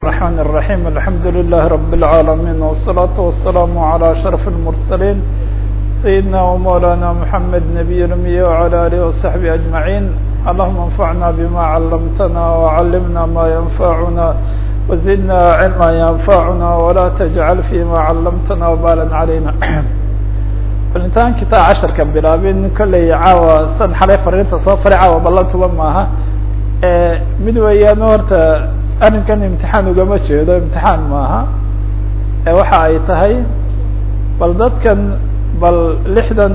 الرحمن الرحيم الحمد لله رب العالمين والصلاة والسلام على أشرف المرسلين سيدنا ومولانا محمد نبي الأمي وعلى آله وصحبه أجمعين اللهم انفعنا بما علمتنا وعلمنا ما ينفعنا وزدنا علما ينفعنا ولا تجعل فيما علمتنا وبالا علينا intaan kitaa casharka bilaabin kolley caawa san xalay fariinta soo faray caawa ballantuba maaha mid weeyaan horta arrinkan imtixaan ugama jeedo imtixaan maaha waxa ay tahay bal dadkan bal lixdan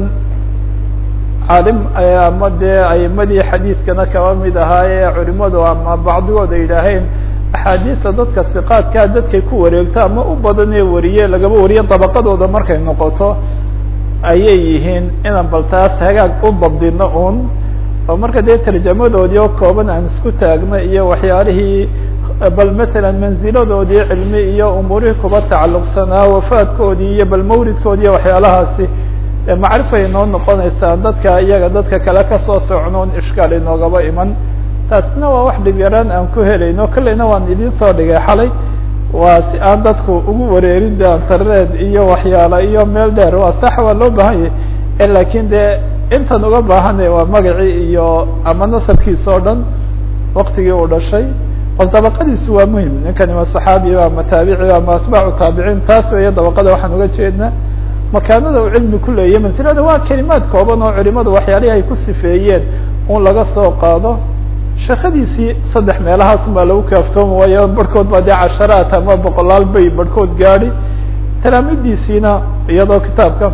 caalim ama dee aimadii xadiidkana kaba mid ahaaye culimadu ama bacdigood ay yidhaaheen axaadiista dadka siqaadkaa dadkay ku wareegto ama u badan ee wariye lagaba wariye dabaqadooda markay noqoto ayay yihiin inaan bal taas hagaag u dabdino un oo marka dee tarjamadoodii oo kooban aan isku taagno iyo waxyaalihii bal matalan manziladoodii cilmi iyo umuurihii kuba tacalluqsanaa wafaadkoodii iyo bal mawlidkoodi iyo waxyaalahaasi macrifay inoo noqonaysaa dadka iyaga dadka kale kasoo socnoon ishkaal inoogaba iman taasna waa wax dhib yaraan aan ku helayno kolleyna waan idiin soo dhigay xalay waa si aan dadku ugu wareerin de internet iyo waxyaala iyo meel dheer waa sax waa loo baahan yahy lakin dee intan uga baahanay waa magacii iyo ama nasabkiisa oo dhan waktigii uu dhashay bal dabaqadiisu waa muhim ninkani waa saxaabi ama taabici ama atbaacu taabiciin taas weya dabaqada waxaan uga jeednaa makaanada uu cilmi ku leeyahy mansilada waa kelimaad kooban oo culimadu waxyaalihii ay ku sifeeyeen un laga soo qaado shakadiisii saddex meelahaas baa lagu kaaftoomi waayo barhkood baa dee casharaat ama boqolaal bay barhkood gaadi talaamidiisiina iyadoo kitaabka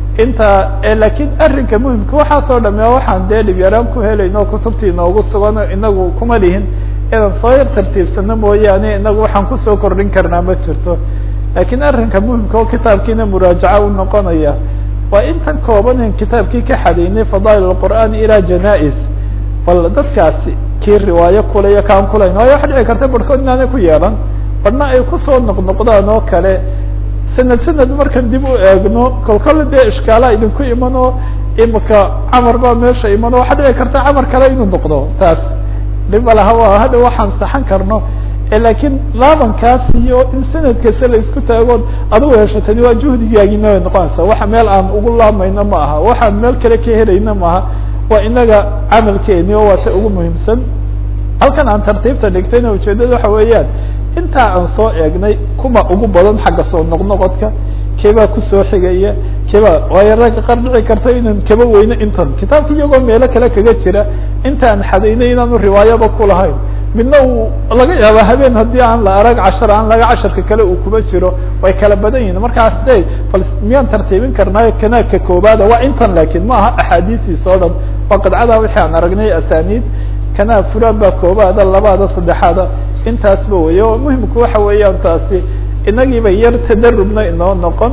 inta lakin arrinka muhimka waxaasoo dhame waxaan dee dhib yaraan ku helayno kutubtii inoogu sugan inagu kuma lihin inaan soo yar tartiibsano mooyaane inagu waxaan kusoo kordhin karnaa ma jirto lakin arrinka muhimka oo kitaabkiina muraajaca u noqonaya waa intan koobanen kitaabkii ka xadaynay fadaa'il qur'aan ilaa janais bal dadkaasi kii riwaayo kulayo kaan kulayn waayo waxa dhici karta barhkood inaanay ku yeelan barhna ay kusoo noqnoqdaan oo kale sanad sanad markan dib u eegno kolkole dee ishkaala idinku iman oo imika camar baa meesha iman oo waxa dhici karta camar kale inuu noqdo taas dhiba laha waa hadha waxaan saxan karno lakin laabankaas iyo in sanad kasta la isku taagood adigu heshatani waa juhdigaagina way noqonaysaa waxa meel aan ugu laamayno ma aha waxaan meel kale ka helayna maaha waa inaga camalkeeni oo waa ta ugu muhiimsan halkan aan tartiibta dhigtayna ujeedada waxa weeyaan intaa aan soo eegnay kuma ugu badan xagga soo noqnoqodka keebaa kusoo xigaya keebaa waayo ragga qar dhici karta inaan kaba weyno intan kitaabka iyagoo meelo kale kaga jira intaan xadaynay inaanu riwaayaba kulahayn midna uu laga yaaba habeen haddii aan la arag cashar aan laga casharka kale uu kuma jiro way kala badan yihin markaas de bal miyaan tartiibin karnaayo kanaagka koobaada waa intan lakin ma aha axaadiistiisa o dhan waa qadcada wixii aan aragnay asaniid kanaa fulan baa koobaada labaada saddexaada intaasba wey o muhimku waxa weeyaan taasi inagiiba yar tadarubna inoo noqon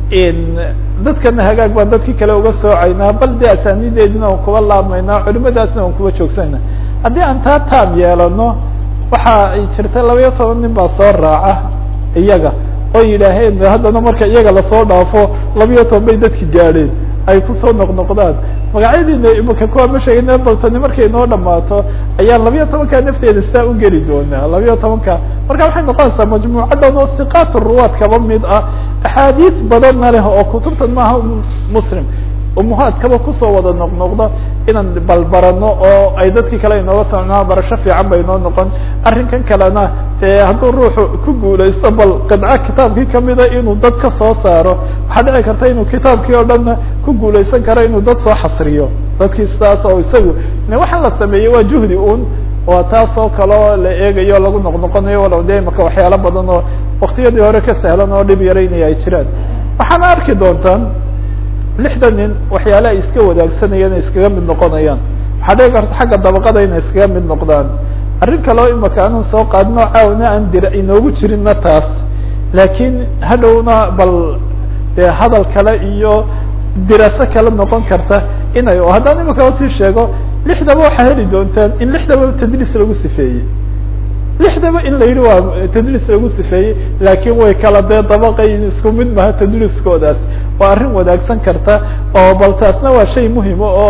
dadkana hagaag baan dadkii kale uga soocaynaa bal de asaniideedina aan kuba laabmaynaa culimadaasna aan kuba joogsanayna haddii aan taa taam yeelano waxa ay jirta laba iyo toban nin baa soo raaca iyaga oo yidhaaheen haddana marka iyaga lasoo dhaafo laba iyo toban bay dadki gaadheen ay kusoo noqnoqdaan magacyadiina imaka kuwa ma sheegayna baltani markay noo dhamaato ayaan labiyo tobanka nafteeda sidaa u geli doonaa labiyo tobanka marka waxay noqonaysaa majmuucadan oo siqaat ruwaad kaba mid ah axaadiis badanna leh oo kutubtan maaha muslim umuhaadkaba kusoo wada noqnoqda inaan balbarano oo ay dadkii kale inooga socnaa barasho fiican bay noo noqon arrinkan kalena dee hadduu ruuxu ku guulaysto bal qidco kitaabkii kamida inuu dad ka soo saaro waxaa dhici karta inuu kitaabkii oo dhanna ku guulaysan karo inuu dad soo xasriyo dadkii sidaas oo isagu waxaan la sameeyey waa juhdi un waa taas oo kaleo la eegayo lagu noqnoqonayo walow de imaka waxyaalo badan oo waktiyadii hore ka sahlan oo dhib yaraynaya ay jiraan waxaana arki doontaan lixdan nin waxyaale ay iska wadaagsanayaan ay iskaga mid noqonayaan waxaa dhici karta xagga dabaqada inay iskaga mid noqdaan arrin kaleo imaka anan soo qaadino caawna aan dira inoogu jirinna taas laakiin hadhowna bal dee hadal kale iyo diraaso kale noqon karta inay haddaan imaka usii sheego lixdaba waxaa heli doontaan in lixdaba tadliis lagu sifeeyey lixdaba in la yidhi waa tadliis lagu sifeeyey laakiin way kala dee dabaqayin isku mid maha tadliiskoodaas waa arrin wadaagsan karta oo bal taasna waa shay muhima oo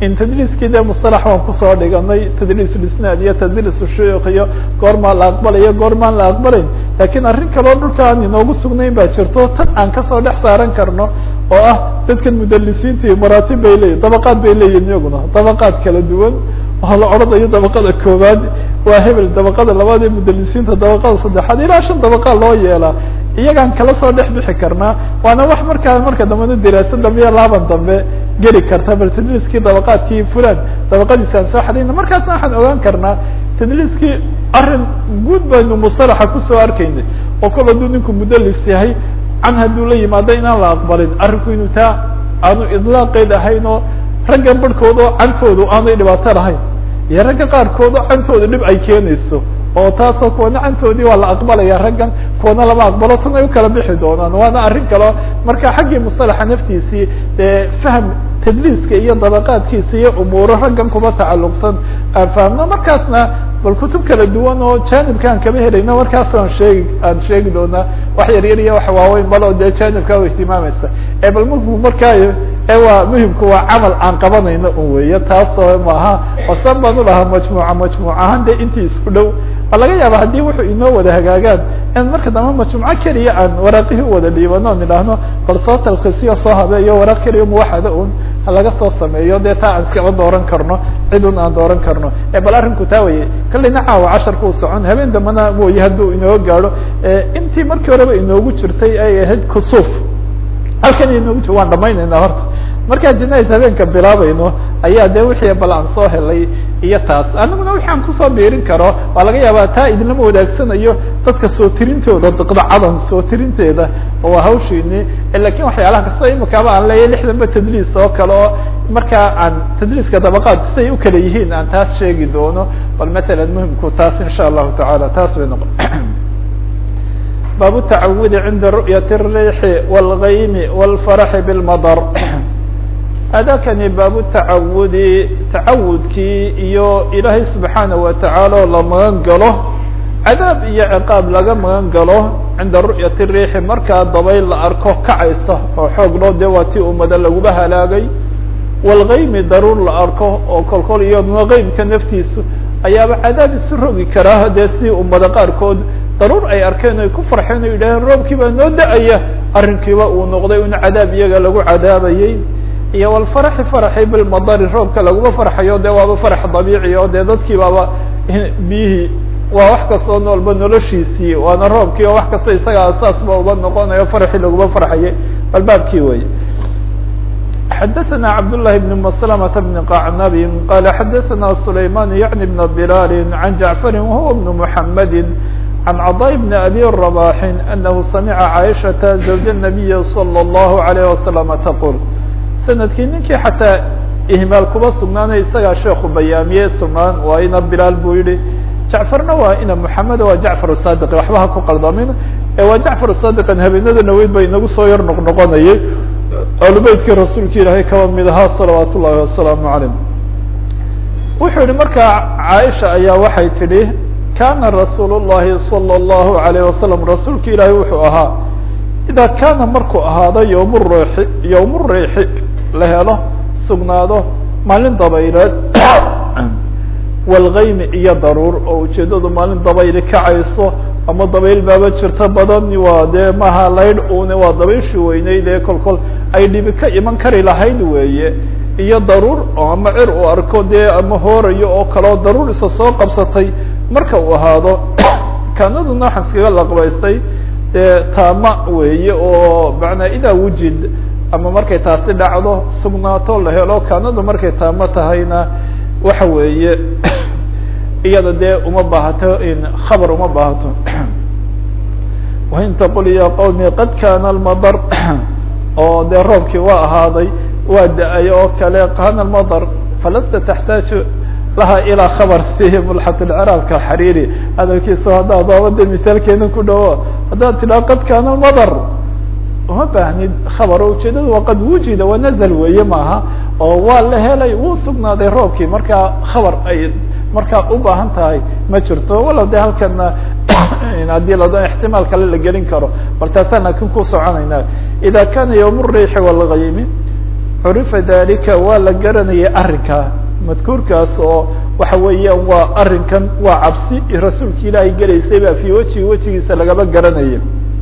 in tadriiskii dee musطalax waan kusoo dhiganay tadriis lisnaad iyo tadriis shuyuuk iyo goormaa la aqbalayo goormaan la aqbalayn lakiin arrin kaleo dhulka aan inoogu sugnayn baa jirto tan aan kasoo dhex saaran karno oo ah dadkan mudalisiintii maraatib bay leeyihin dabaqaad bay leeyihin iyaguna dabaqaad kala duwan oo la odhanayo dabaqada koowaad waa hebel dabaqada labaad ee mudalisiinta dabaqada saddexaad ilaa shan dabaqa loo yeelaa iyagaan kala soo dhex bixi karnaa waana wax markaa marka dambena diraasa dambe iyo laaban dambe geli karta bal tadliiskii dabaqaadkii fulan dabaqadiisa aan soo xadayna markaasna waxaan ogaan karnaa tadliiskii arrin guud baynu musalaxa kusoo arkaynay oo kol hadduu ninku mudalis yahay can hadduu la yimaado inaan la aqbalin arrinku inuu taa aanu idlaaqeed ahayn oo raggan barhkood oo cantoodu aanay dhibaato lahayn iyo ragga qaarkood oo cantooda dhib ay keenayso oo taasoo kuwana cantoodii waa la aqbalaya raggan kuwana lama aqbalo tan ay ukala bixi doonaan waana arrin kaleo marka xaggii musalaxa naftiisii dee fahm tadliiska iyo dabaqaadkiisa iyo umuuro raggan kuma tacalluqsan aan fahamno markaasna bal kutub kala duwan oo janibkaan kama helayno markaas aan sheegi aan sheegi doonaa wax yar yar iyo wax waaweyn balo dee janibkaa u ihtimaamaysa e bal marku markaa e waa muhimku waa camal aan qabanayno un weeye taasoo maaha osan baan ulahaa majmuuca majmuuc ahaan dee intii isku dhow waa laga yaaba haddii wuxuu inoo wada hagaagaan in marka dambe majmuuco keliya aan waraaqihii u wada dhiibano on idhaahno bal soo talkisiyo soo habeeyo waraaq keliya muwaxada un halaga soo sameeyo dee taa aan iskama dooran karno cid un aan dooran karno e bal arrinku taa weye kalina caawa casharka u socon habeen dambena mooye hadduu inoo gaadho intii markii horeba inoogu jirtay ay ahayd kusuuf halkan inoogu jir waan dhamaynayna horta markaa jinais habeenka bilaabayno ayaa de wixii bal aan soo helay iyo taas aniguna wixi aan kusoo biirin karo waa laga yaabaa taa idinlama wadaagsanayo dadka soo tirintooda daqdacadan soo tirinteeda waa hawshiini lakin waxyaalaha kasta imikaaba aan leeyahy lixdanba tadliis oo kale oo markaa aan tadliiska dabaqaad siday ukala yihiin aan taas sheegi doono bal matalan muhimku taas insha allahu tacaala taas bay noqon bab التacawudi cinda ru'yaة الriixi wاlgaymi wاlfaraxi bاlmadr adakani baabu tacawudi tacawudkii iyo ilaahay subxaanaه watacaala oo la magan galo cadaab iyo ciqaab laga magan galo cinda ru'yaة الriixi markaa dabayl la arko kacaysa oo xoog loo dee waa tii umada laguba halaagay wاlgaymi daruur la arko oo kolkol iyaduna geymka naftiisu ayaaba cadaab isu rogi karaa dee si ummada qaarkood daruur ay arkeen ay ku farxeen o yidhaaheen roobkii baa noo da-aya arrinkiiba uu noqday un cadaab iyaga lagu cadaabayey iyo walfaraxi faraxi bilmadari roobka laguma farxayo dee waaba farax dabiici oo dee dadkii baaba biyihii waa wax kastoo noolba noloshiisii waana roobkii oo wax kasta isaga asaasba uba noqonayo faraxii laguma farxayay bal baabkii wey xdثna cبداللh بن مسلمة بن قعنب qال xdثna سليمان يعني بن بلال عن جعفر وهو بن محمد عن cضاء بن أbي رباح أنه سمع عائشة زوج النبي صلى الله عليه وسلم تقول سندkii ninkii xataa ihmaal kuba sugnaanay isagaa sheeku bayaamiye sugnaan waa ina bilaal buu yihi jacfarna waa ina محamed waa jacفar الصاdq waxba ha ku qaldamin waa jacفar الصاdqan habeenada naweyd ba inagu soo yar noqnoqonayay alubeytkii rasuulka ilaahay kaba mid ahaa salawaat ullahi wasalaamu calayh wuxuu yihi markaa caaisha ayaa waxay tidhi kana rasuul llahi salى اllahu alayh wasalam rasuulka ilaahay wuxuu ahaa idaa kaana markuu ahaado yowm riixi yowm riixi la helo sugnaado maalin dabayleed walgaymi iyo daruur oo ujeedadu maalin dabayli kacayso ama dabayl baaba jirto badan waa dee maha laydh une waa dabayshi weyneyd ee kol kol ay dhibi ka iman kari lahayd weeye iyo daruur oo ama cir uu arko dee ama hoorayo oo kaleo daruur isa soo qabsatay marka uu ahaado kanaduna waxaan iskaga laqbaystay dee taama weeye oo macnaa idaa wujid ama markay taasi dhacdo sugnaato la helo kanadu markay taamo tahayna waxa weeye iyada dee uma baahato in khabar uma baahato wain taqul ya qawmi qad kana almadar oo dee roobkii waa ahaaday waa da-ay oo kale kana almadar falasta taxtaaju laha ilaa khabar si mulxatulciraabka xariiri hadalkiisa haddaad oobade misaalkeena ku dhawo haddaad tidhaha qad kana almadar uma baahnid khabar oo ujeedada waa qad wujida wanazl weeye maaha oo waa la helay wuu sugnaaday roobkii markaa khabar ay markaa u baahan tahay ma jirto walow de halkana haddii lado ixtimaal kale la gelin karo bal taasaan laakin ku soconayna ida kana ywm الriixi wاlgaymi curifa dalika waa la garanayay arrinkaa madkuurkaas oo waxa weeyaan waa arrinkan waa cabsi rasuulka ilaahay gelaysay baa fii wejihi wejigiisa lagaba garanaya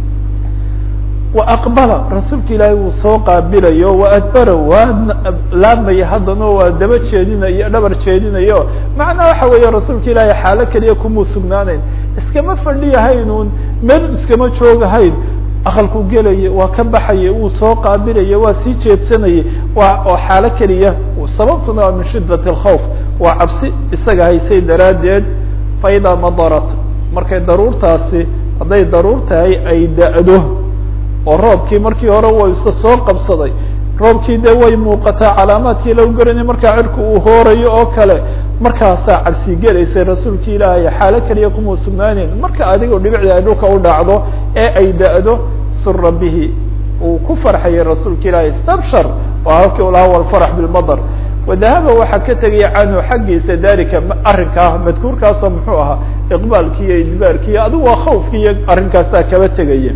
wa aqbala rasuulka ilaahay wuu soo qaabilayo wa adbara waa laamaya haddana waa daba jeedinayo dhabar jeedinayo macnaa waxa weeye rasuulka ilaahay xaalo keliya kumuu sugnaanayn iskama fadhiyahaynun meel iskama joogahayn aqalku gelaya waa ka baxaya wuu soo qaabilaya waa sii jeedsanayay waa oo xaalo keliya sababtuna waa min shidat اlkhawf waa cabsi isaga haysay daraaddeed faidaa madarat markay daruurtaasi hadday daruur tahay ay da-do oo roobkii markii hore wa isa soo qabsaday roobkii de way muuqataa calaamaadkii lagu garanay markaa cirku uu hoorayo oo kale markaasaa cabsi gelaysay rasuulki ilaahay xaalo keliya kuma sugnaaneyn marka adigoo dhibicda ay dhulka u dhacdo ee ay da-do sura bihi uu ku farxayay rasuulka ilaahay stabshar waa halkii u lahaa walfarax bilmadar wadahaba waxaa ka tegaya canhu xaggiisa dalika arrinkaa madkuurkaasoo muxuu ahaa iqbaalkii iyo idbaarkii adigu waa khawfkii iyo arrinkaasaa kaba tegaya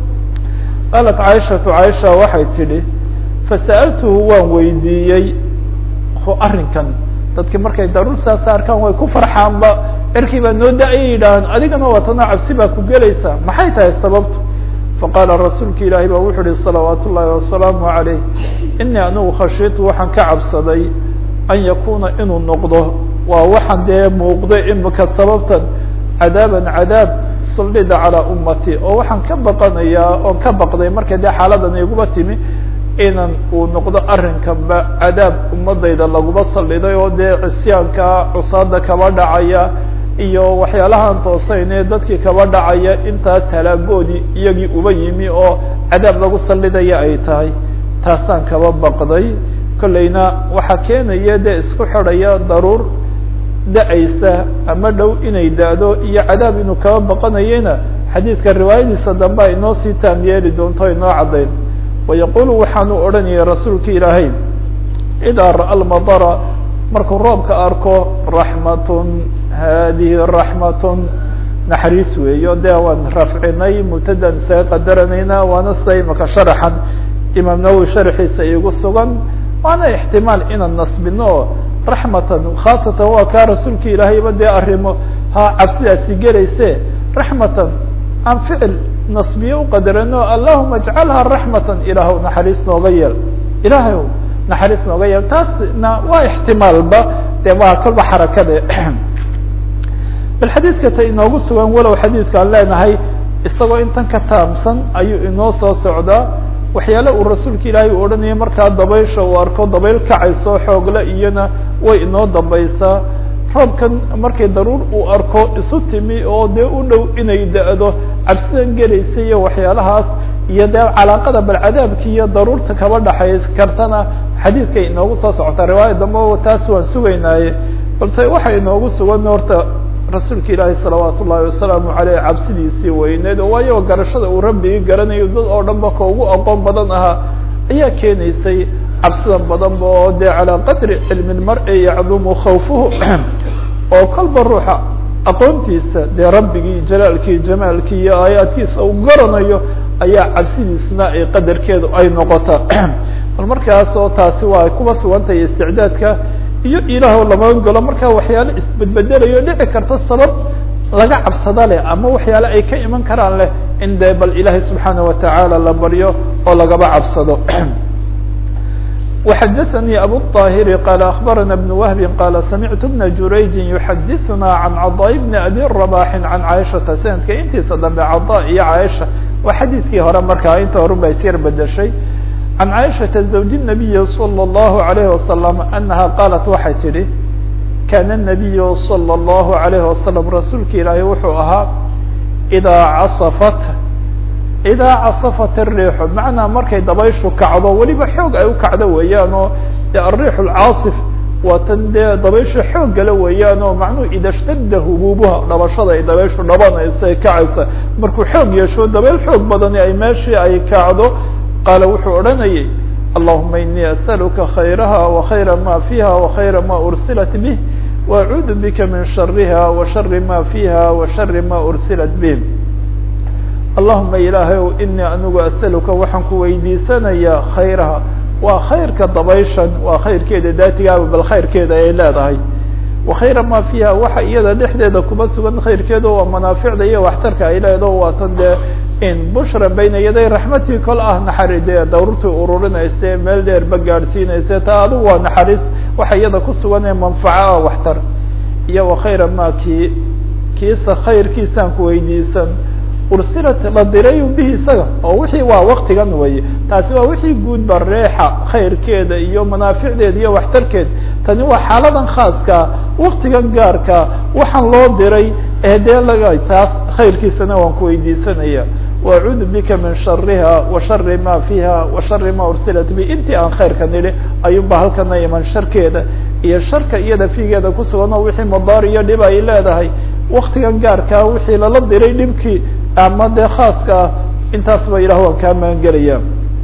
qaalat caaishatu caaisha waxay tidhi fasa'altuhu waan weydiiyey arrinkan dadki markay daruur saas arkaan way ku farxaanba cirkii baa noo da-ayay yidhaahaan adigana watana cabsi baa ku gelaysaa maxay tahay sababtu faqaala rasuulka ilaahi ba wuxuu uhi salawaat ullaahi wasalaamu calayh inii anigu khashiitu waxaan ka cabsaday an yakuna inuu noqdo waa waxaan dee muuqday imika sababtan cadaaban cadaab suldida calaa ummati oo waxaan ka baqanayaa oon ka baqday marka dee xaaladan iguba timi inan uu noqdo arrinkanba cadaab ummadayda laguma saldhiday oo dee cisyaanka cusaada kaba dhacaya iyo waxyaalahaan toosayne dadkii kaba dhacaya intaas halaagoodii iyagii uba yimi oo cadaab lagu saldhidaya ay tahay taasaan kaba baqday kollayna waxaa keenaya dee isku xidhaya daruur da-aysa ama dhow inay da-do iyo cadaab inuu kaba baqanayena xadiidka riwaayadiisa dambe ay inoo sii taam yeeli doonto inoo caddayn wayaqulu waxaanu odhanayay rasuulka ilaahay idaa ra'a lmadara markuu roobka arko raxmatun hadihi raxmatun naxariis weeyo dee waan rafcinay mubtadan isaga qadaranaynaa waana sida imaka sharaxan imaam nawowi sharxiisa igu sugan waana ixtimaal inaan nasbino o raxmatan khaasatan waa kaa rasuulka ilaahayba dee arrimo ha cabsidaasi gelayse raxmatan aan ficil nasbiye uqadarano allahuma ajcalha raxmatan ilaahw naxariis nooga yeel ilaahay naxariis nooga yeel taasna waa ixtimaalba dee waa kolba xarakade bal xadiidka ta inoogu sugan walow xadiidkaan leenahay isagoo intan ka taamsan ayuu inoo soo socdaa waxyaale uu rasuulka ilaahay u odhanaya markaa dabaysha uu arko dabayl kacayso xoogle iyana way inoo dambaysaa roobkan markay daruur uu arko isu timi oo dee u dhow inay da-do cabsidan gelaysa iyo waxyaalahaas iyo dee calaaqada bal cadaabki iyo daruurta kaba dhaxay kartana xadiidkay inoogu soo socotaa riwaaya dambe taas waan sugaynaaye balte waxay inoogu sugan horta rasuulka ilaahi salawaat ullaahi wasalaamu aleyh cabsidiisii weyneed oo waayo garashada uu rabbigii garanayo dad oo dhan ba ka ugu aqoon badan ahaa ayaa keenaysay cabsidan badan ba oo dee calaa qadri cilmi lmar-i yacdumu khawfuhu oo kolba ruuxa aqoontiisa dee rabbigii jalaalkii jamaalkii iyo aayaadkiisa uu garanayo ayaa cabsidiisuna ay qadarkeedu ay noqota bal markaas oo taasi waa kuba sugantahay isticdaadka iyo ilaah lama golo markaa waxyaale isbedbedelayo dhici karta sabab laga cabsada leh ama waxyaale ay ka iman karaan leh in dee bal ilaahay subxaana watacaala la baryo oo lagaba cabsado وxdثnي أbو الطاhر qال أخبرنا بن وهب qال سمعت بن جurayج يحdثna عن cضاء بن أbي رباح عن عائشhaةa سندka intiisa dambe cضاء iyo عائشha waa xadيثkii hore markaa inta horu ba isyar bedeshay عن عائشhaةa زوج النبي صلى الله عليه وسلم أنها qالت waxay tidhi كان النبي صلى الله عليه وسلم rasuulka ilaahay wuxuu ahaa إdا caصفت idaa casafat الriixu macnaa markay dabayshu kacdo weliba xoog ay u kacdo weeyaan oo de alriix اlcaasif waa tan dee dabayshu xoog gala weeyaan oo macnuhu ida shtada hubuubuha dhabashada ay dabayshu dhabanaysa ay kacaysa markuu xoog yeesho dabayl xoog badani ay meeshii ay kacdo qaala wuxuu odhanayay allahuma inii asأluka khayraha وkhayra ma fiha وkhayra ma ursilat bih وacuudu bika min shariha وashari ma fiha وashari ma ursilat bih allahuma ilaahay ow inii anigu asaluka waxaan ku weydiisanayaa khayraha waa khayrka dabayshan waa khayrkeeda daatigaaba bal khayrkeeda ay leedahay wakhayra ma fiiha waxa iyada dhexdeeda kuma sugan khayrkeeda waa manaaficda iyo waxtarka ay leedaho waa tan dee in bushra bayna yaday raxmatii kol ah naxari dee dawrtii ururinayse meel dheerba gaadhsiinayse taa adigu waa naxariis waxa iyada ku sugan ee manfaco ah waxtar iyo wakhayra ma kii kiisa khayrkiisaan ku weydiisan ursilat la diray bihi isaga oo wixii waa waktigan weye taasi waa wixii guudba reexa khayrkeeda iyo manaaficdeeda iyo waxtarkeed tani waa xaaladan khaaska waktigan gaarka waxaan loo diray ee dee laga taas khayrkiisana waan ku weydiisanaya wacuudu bika min shariha wa shari ma fiiha wa shari ma ursilat bi intii aan khayrka nidhi ayuunba halkana iman sharkeeda iyo sharka iyada fiigeeda kusugan oo wixii madaar iyo dhib ay leedahay waktigan gaarkaa wixii lala diray dhibkii ama dee khaaska ah intaas ba ilah waan kaa magangelaya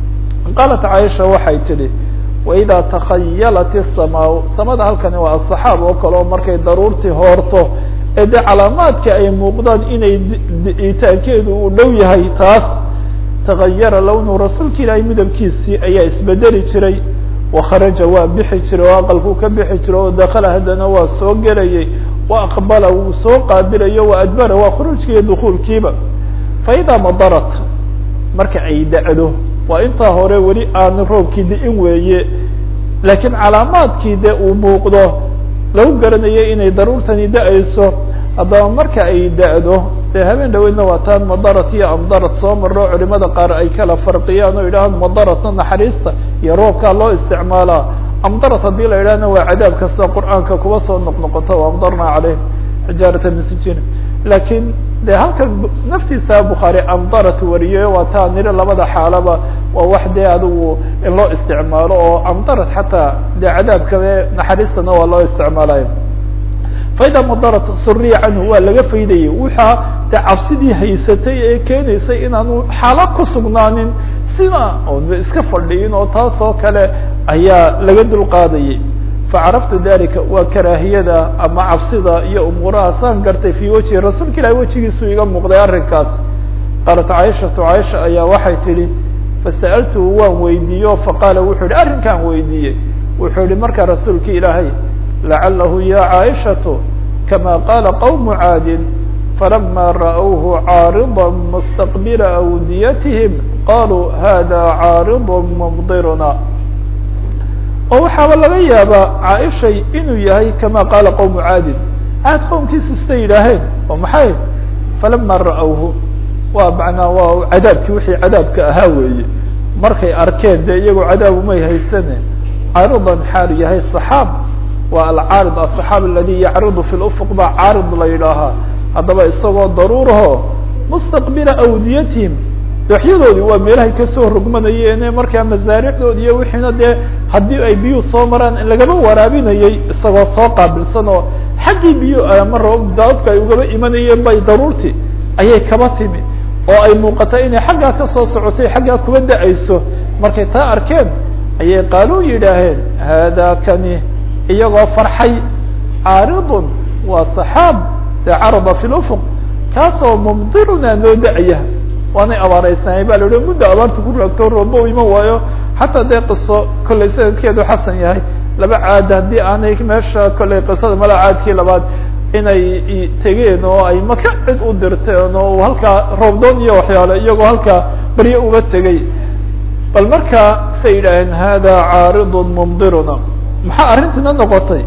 qaalat caaisha waxay tidhi waidaa takhayalat الsamaa samada halkani waa asaxaab oo kale oo markay daruurtii hoorto ee dee calaamaadka ay muuqdaan inay itaankeedu uu dhow yahay taas tagayara lawnu rasuulka ilaahay midabkiisii ayaa isbedeli jiray wakharaja waa bixi jiray oo aqalkuu ka bixi jiray oo dakala haddana waa soo gelayay wa aqbala wuu soo qaabilayo wa adbara waa khuruujki iyo dukuulkiiba faidaa madarat marka ay da-do waa intaa hore weli aan roobkii di-in weeye laakiin calaamaadkii dee uu muuqdo lagu garanayo inay daruurtani da-ayso haddaba marka ay da-do dee habeen dhaweydna waa taan madarat iyo amdarat soo marro culimada qaar ay kala farqiyaan oo yidhahaan madaratna naxariista iyo roobkaa loo isticmaalaa amdarat haddii la yidhahna waa cadaabka sida qur'aanka kuba soo noqnoqota o amdarna caleyh xijaarata misjin laakiin de halka naftiisa bukhaari amdarat wariyey waa taa niri labada xaalaba waa wax dee adigu in loo isticmaalo oo amdarat xataa de cadaabka naxariistana waa loo isticmaalayo faida madarat suriya canhu waa laga faydayay waxaa de cabsidii haysatay ee keenaysay inaanu xaala ku sugnaanin sida oon iska fadhiyin oo taas oo kale ayaa laga dulqaadayay facaraftu dalika waa karaahiyada ama cabsida iyo umuuraha saan gartay fi wejhi rasuulka ilahi wejigiisu iga muuqday arrinkaas qaalat caaishatu caaisha ayaa waxay tidhi fasa'altuhu waan weydiiyo faqaala wuxuu yihi arrinkaan weydiiyey wuxuu yihi markaa rasuulka ilaahay lacalahu ya caaishatu kama qaala qawmu caadin falama ra'whu caarida mustaqbila awdiyatihim qaluu hada caarid mumdiruna oo waxaaba laga yaabaa caaishay inuu yahay kama qaala qowmu caadin caad qowmkiisu siday yidhaaheen oo maxay falama ra'awhu waa macnaa waa cadaabkii wixii cadaabka ahaa weeye markay arkeen dee iyagoo cadaab umay haysane caaridan xaal yahay saxaab waa alcaarid asaxaab aladi yacridu fi lufuq baa caarid la yidhaahaa haddaba isagoo daruuraho mustaqbila awdiyatihim dooxyadoodii waa meelahay kasoo rogmanayeen markaa masaaricdoodi iyo wixiina dee haddii ay biyuhu soo maraan in lagaba waraabinayay isagoo soo qaabilsan oo xaggii biyu ama daadku ay ugaba imanayeen bay daruurtii ayay kaba timi oo ay muuqata inay xaggaa kasoo socotay xaggaa kuba da-ayso markay taa arkeen ayay qaaluu yidhaaheen hada kani iyagoo farxay caaridun waa saxaab dee carada fi lufuq kaasoo mumdiruna noo da-aya waanay abaareysanay ba la ihi muddo abaarta ku raagto rooba u iman waayo xataa dee qiso kollay sanadkeedu xasan yahay laba caad haddii aanay meesha kollay qisada mala caadkii labaad inay tegeen oo ay maka cid u dirteen oo halkaa roobdoon iyo waxyaale iyagoo halkaa baryo uga tegay bal markaa say yidhaaheen hada caaridun mumdiruna maxaa arrintiina noqotay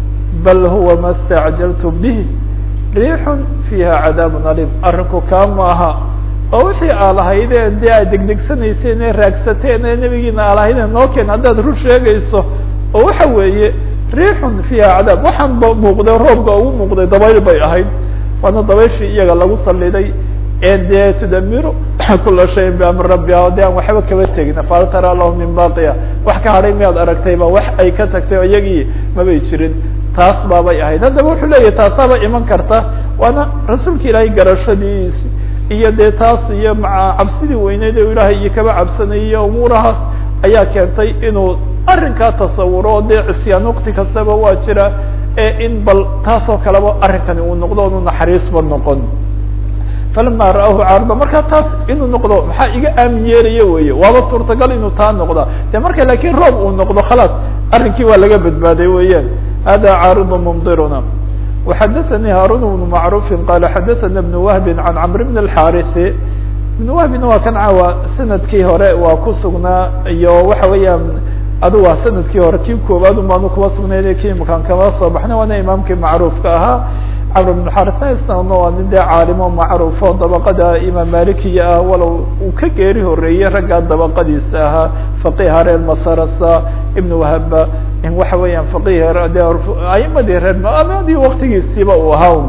bal huwa ma stacjaltum bihi riixun fiiha cadaabun alim arrinku kaa maaha oo wixii aa lahaydeen dee aad degdegsanayseen ee raagsateen ee nebigiina aa lahaydeen noo keen haddaad rur sheegayso oo waxa weeye riixun fiiha cadaab waxaan ba muuqday roobka ugu muuqday dabayl bay ahayd waana dabayshii iyaga lagu saliday ee dee tudamiru kula shayin biamri rabbiha o de aan waxba kaba tegin fal tara lahu min baqiya wax ka hadhay miyaad aragtayba wax ay ka tagtay oo iyagii mabay jirin taas baabay ahayd haddaba wuxuu leeyahy taasaaba iman karta waana rasuulka ilaahay garashadiis iyo dee taas iyo maa cabsidii weyneyd o ilaahay iyo kaba cabsanayay iyo umuurahaas ayaa keentay inuu arrinkaa tasawuro o dee cisyaan waqti kastaba waa jira ee in bal taasoo kaleba arrinkani uu noqdo onu naxariisba noqon falama ra'ahu caarida markaa taas inuu noqdo maxaa iga aamin yeelaya weye waaba suurtagal inuu taa noqda de marka laakiin roob uu noqdo khalaas arrinkii waa laga badbaaday weeyaan hada caaridu mumdiruna وxadaثnي haarun بن macrufi qala xadaثna بن wahbi can cmr bn الxariثi بn wahbina waa kan caawa sanadkii hore waa ku sugnaa iyo waxa weeyaan adu waa sanadkii hore kii koobaad umaanu kuba sugnayna ki imakaan kama soo baxna waana imaamkii macruufka ahaa camr bn xarثna isna waa nin dee caalimo macruufo dabaqada imaam malikiya ah walow uu ka geeri horeeyey raggaa dabaqadiisa ahaa faqiha reer masarasa ibn wahaba waxa weeyaan faqih de aimadii reer amadii waktigiisiiba uu ahaa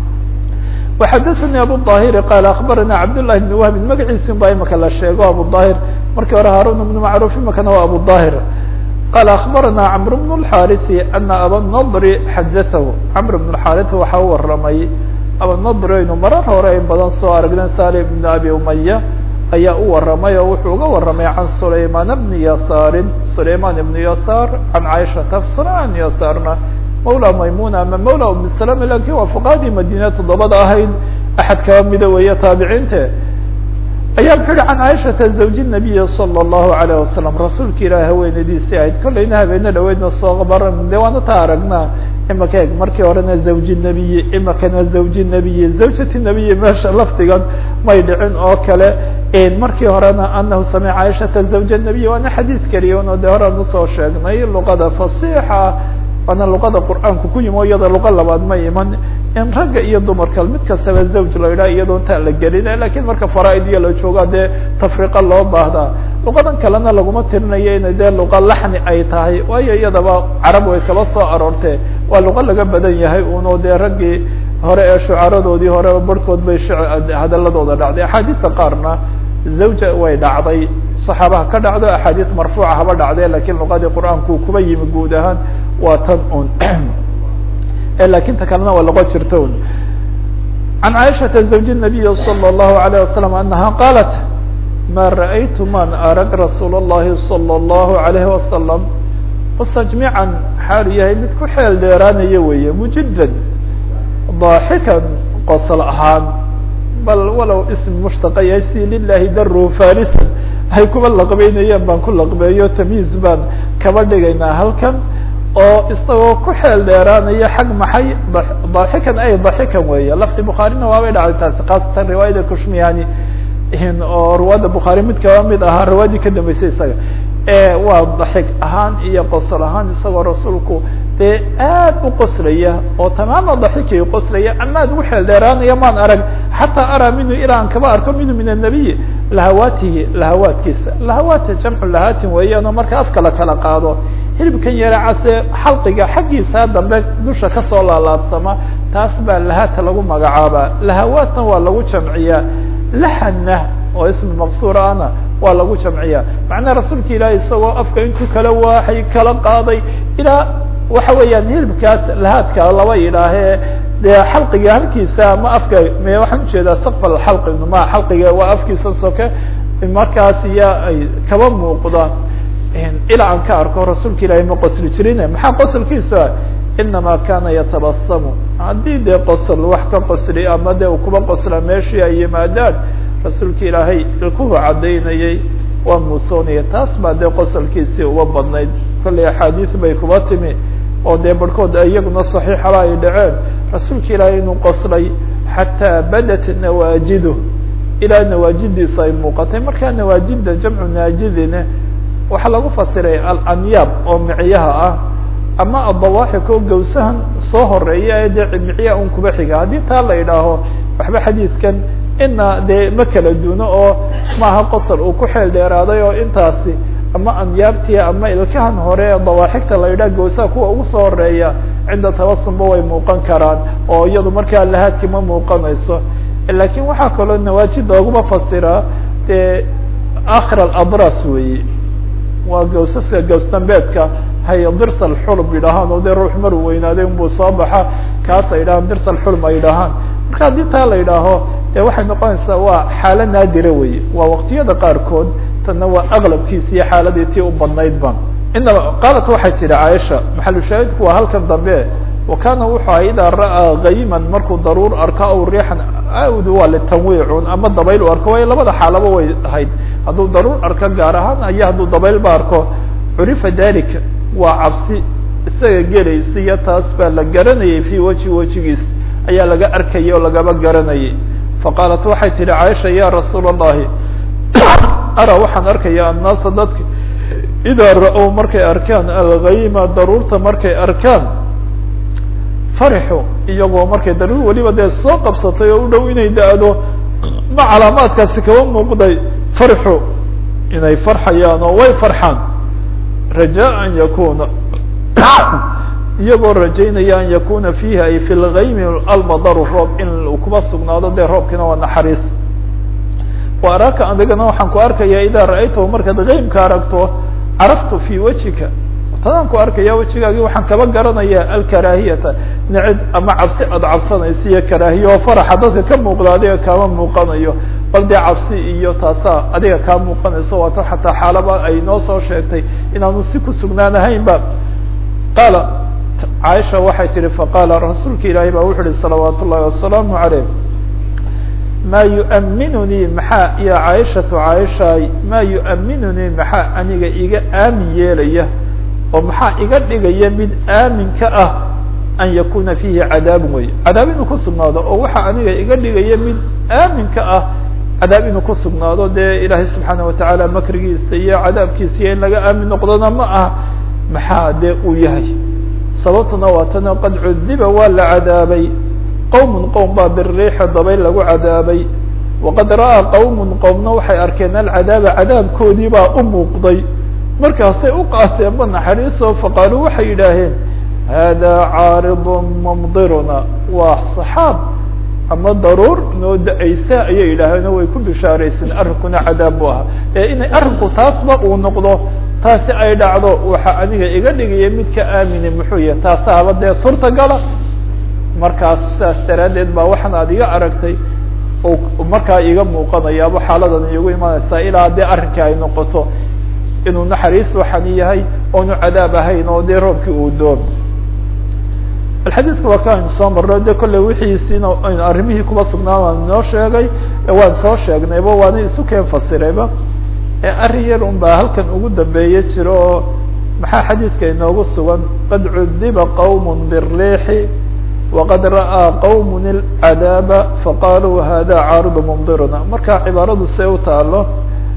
وxadaثnي abu ظahiri qala akbarana cabdالlahi بn wahbin magaciisin ba imaka la sheego abu ظahir markii hore haarun بn macruf imakana waa abu ظahir qala akbarana cmr بن الxariثi ana abanadri xadaثahu cmr بن الxariث waxa u waramay abanadri aynu marar hore in badan soo aragna salim بn abi umaya ayaa u waramay oo wuxuu uga waramay can sulayman bni yasaarin sulayman ibni yasaar can caaishata sulayman yasaarna mawla maymuna ama mawla umi salama lakin waa fuqahadii madiina toddobada ahayd axad kaba mida weeye taabiciinte ayaa muxuu yihi can caaishata zawji nabiyi salى الlahu alayه wasalam rasuulka ilaah haweenadiisii ahayd kollayna habeene dhaweydna soo baran de waana taa aragnaa imaka eg markii horena zawji nebiyi imakana zawji nebiyi zawjati nebiyi meesha laftigan may dhicin oo kale markii horena anahu samica caaishata zawja nebiy waana xadiid keliya no de horean usoo sheegnay luqada fasixa waana luqada qur'aanku ku yimi o iyada luqa labaad ma iman in ragga iyo dumarka mid kastaba zawj la yidhaha iyadoo intaa la gelina lakin marka faraaid iyo la jooga dee tafriqa loo baahdaa luqadan kalena laguma tirinayo inay dee luqa laxni ay tahay waayo iyadaba carab way kaba soo aroortee waa luqa laga badan yahay uno dee raggii hore ee shucaradoodii hore barhkood bay hadaladooda dhacday axaadiista qaarna zawja way dhacday saxaabaha ka dhacdo axaadiis marfuuca haba dhacdee lakin luqadii qur'aanku kuba yimi guud ahaan waa tan un lakin ta kalena waa luqo jirta un can caaishata zawji nabiyi salى الlahu عalيه wasalam anaha qaalat ma ra'aytu man arag rasuul الlahi salى الlahu عalayhi wasalam mustajmican xaalu yahay mid ku xeel dheeraanaya weeye mujidan daaxikan qosol ahaan bal walow ism mushtaqa yahay si lilahi daru farisan ay kuba laqbeynayeen baan ku laqbeeyo tamyiiz baan kaba dhigaynaa halkan oo isagoo ku xeel dheeraanaya xag maxay daaxikan ay daxikan weeye lafti bukhaarina waabay dhacday taasi khaasatan riwaayada kushmiyani oo riwaayada bukhaari mid kaba mid ahaa riwaayadii ka dambeysay isaga waa daxig ahaan iyo qosol ahaan isagoo rasuulku dee aad u qoslaya oo tamaama daxikay qoslaya ama ad ugu xeel dheeraanaya maan arag xataa araa minhu ilaa an kaba arko minhu min annabiy lahawaatihi lahawaadkiisa lahawaat jamcu lahaatin weeyaan oo marka afka la kala qaado hilibkan yara case xalqiga xaggiisa dambe dusha kasoo laalaadsama taas baa lahaata lagu magacaabaa lahawaatna waa lagu jamciyaa lahanna oo ismi maqsuur ahna waa lagu jamciyaa macnaha rasuulka ilaahi isagoo afka intuu kala waaxay kala qaaday ilaa waxa weeyaan hilibkaas lahaadka laba yidhaahee dee xalqiga halkiisa ama afka me waxaan ujeedaa sakfal xalqi ma xalqiga waa afkiisa soke markaas iya ay kaba muuqdaan ilaa aan ka arko rasuulka ilaahi ma qosli jirin maxaa qosolkiisa inama kana yatabasamu haddii dee qosol wax ka qosli ama de u kuba qosla meeshii ay yimaadaan rasuulka ilaahay ilkuhu caddaynayay waa muusoonaya taas baa dee qosolkiisii uga badnayd kollay axaadiis bay kuba timi oo dee barhkood iyaguna saxiixaba ay dhaceen rasuulka ilaahay inuu qoslay xataa badat nawaajidu ilaa nawaajidiisu ay muuqatay markaa nawaajida jamcu naajidine waxaa lagu fasiray alanyaab oo micyaha ah ama adawaaxik oo gawsahan soo horeeya ee dee micya un kuba xiga haddii taa la idhaaho waxba xadiidkan ina dee ma kala duno oo maaha qosol uu ku xeel dheeraaday oo intaasi ama anyaabtii ama ilkahan hore ee dawaaxigta la yidhaha gawsaha kuwa ugu soo horeeya cinda tabasumba way muuqan karaan oo iyadu markaa lahaadkii ma muuqanayso lakin waxaa kaloo nawaajida oguma fasiraa dee akhir aladras weeye waa gawsaska gawsdambeedka hay dirsal xulb yidhahaan oo dee ruux maru weynaaday unbuu soo baxa kaas ay yidhahaan dirsal xulm ay yidhahaan marka haddii taa la yidhaaho dee waxay noqonaysaa waa xaalo naadira weye waa waqtiyada qaarkood tanna waa aqlabkiisa iyo xaaladii tii u badnayd ba inaba qaalat waxay tidhi caaisha maxalushaahidku waa halkan dambe wa kana wuxuu aha idaa ra'aa kayman markuu daruur arko aw riixan awd waa litanwiicun ama dabayl u arko waayo labada xaalaba way ahayd hadduu daruur arko gaar ahaan iyo hadduu dabaylba arko curifa dalika waa cabsi isaga gelaysa iyo taas baa la garanayay fi weji wejigiis ayaa laga arkayay oo lagaba garanayay faqaalat waxay tihi caaisha ya rasuula allahi ara waxaan arkaya annaasa dadka idaa ra-ow markay arkaan algayma daruurta markay arkaan farixu iyagoo markay daruur weliba dee soo qabsatay oo u dhow inay da-do ma calaamaadkaasi kaba muuqday farxu inay farxayaan oo way farxaan rajaa an yakuna iyagoo rajaynaya an yakuna fiihi ay fi lgaymi almadaru roob in uu kuba sugnaado dee roobkiina waa naxariis wa araaka adigana waxaan ku arkaya idaa ra-aytahu markaad gaymka aragto caraftu fi wejika tadaan ku arkaya wejigaagii waxaan kaba garanaya alkaraahiyata necid ama cabsi aad cabsanaysa iyo karaahiya oo faraxa dadka ka muuqda adiga kaama muuqanayo bal dee cabsi iyo taasaa adiga kaa muuqanayso waa tan xataa xaalaba ay noo soo sheegtay inaanu si ku sugnaanahaynba qaala caaisha waxay tihi faqaala rasuulka ilaahay baa wuxu uhi salawaat ullahi wasalaamu aleyh ma yuaminunii maxaa iyo caaishatu caaishaay maa yuaminunii maxaa aniga iga aamin yeelaya oo maxaa iga dhigaya mid aamin ka ah an yakuna fiihi cadaabun wey cadaab inuu ku sugnaado oo waxaa aniga iga dhigaya mid aamin ka ah cadaab inuu ku sugnaado dee ilaahay subxaana watacaala makrigiisa iyo cadaabkiisa iyo in laga aamin noqdona ma ah maxaa dee uu yahay sababtuna waa tana qad cudiba waa la cadaabay qowm qowm baa biriixi dabayl lagu cadaabay waqad ra'aa qowm qowmna waxay arkeen alcadaaba cadaabkoodii baa u muuqday markaasay u qaateenba naxariiso faqaaluu waxay yidhaaheen hada caaridu mumdiruna waa saxaab ama daruur noo da-aysa ayay yidhaaheen oo way ku bishaarayseen arrinkuna cadaab bu ahaa ee inay arrinku taasba uu noqdo taasi ay dhacdo waxa aniga iga dhigaya mid ka aamine muxuu yahay taasaaba dee suurtagala markaas saas daraaddeed baa waxaan aad iga aragtay oo markaa iga muuqanayaaba xaaladan iigu imanaysaa ilaa dee arrinkii ay noqoto inuu naxariis waxani yahay oonu cadaab ahayn oo dee roobkii uu doon alxadiidka waa ka aynu soo marno de kolley wixiisiina aynu arrimihii kuba sugnaa waan inoo sheegay waan soo sheegnayba waana isu keen fasirayba arrin yar un baa halkan ugu dambeeye jiro oo maxaa xadiidka inoogu sugan qad cudiba qowm biriixi waqad ra'aa qowm ilcadaaba faqaaluu hada caaridu mumdiruna marka cibaaradu see u taalo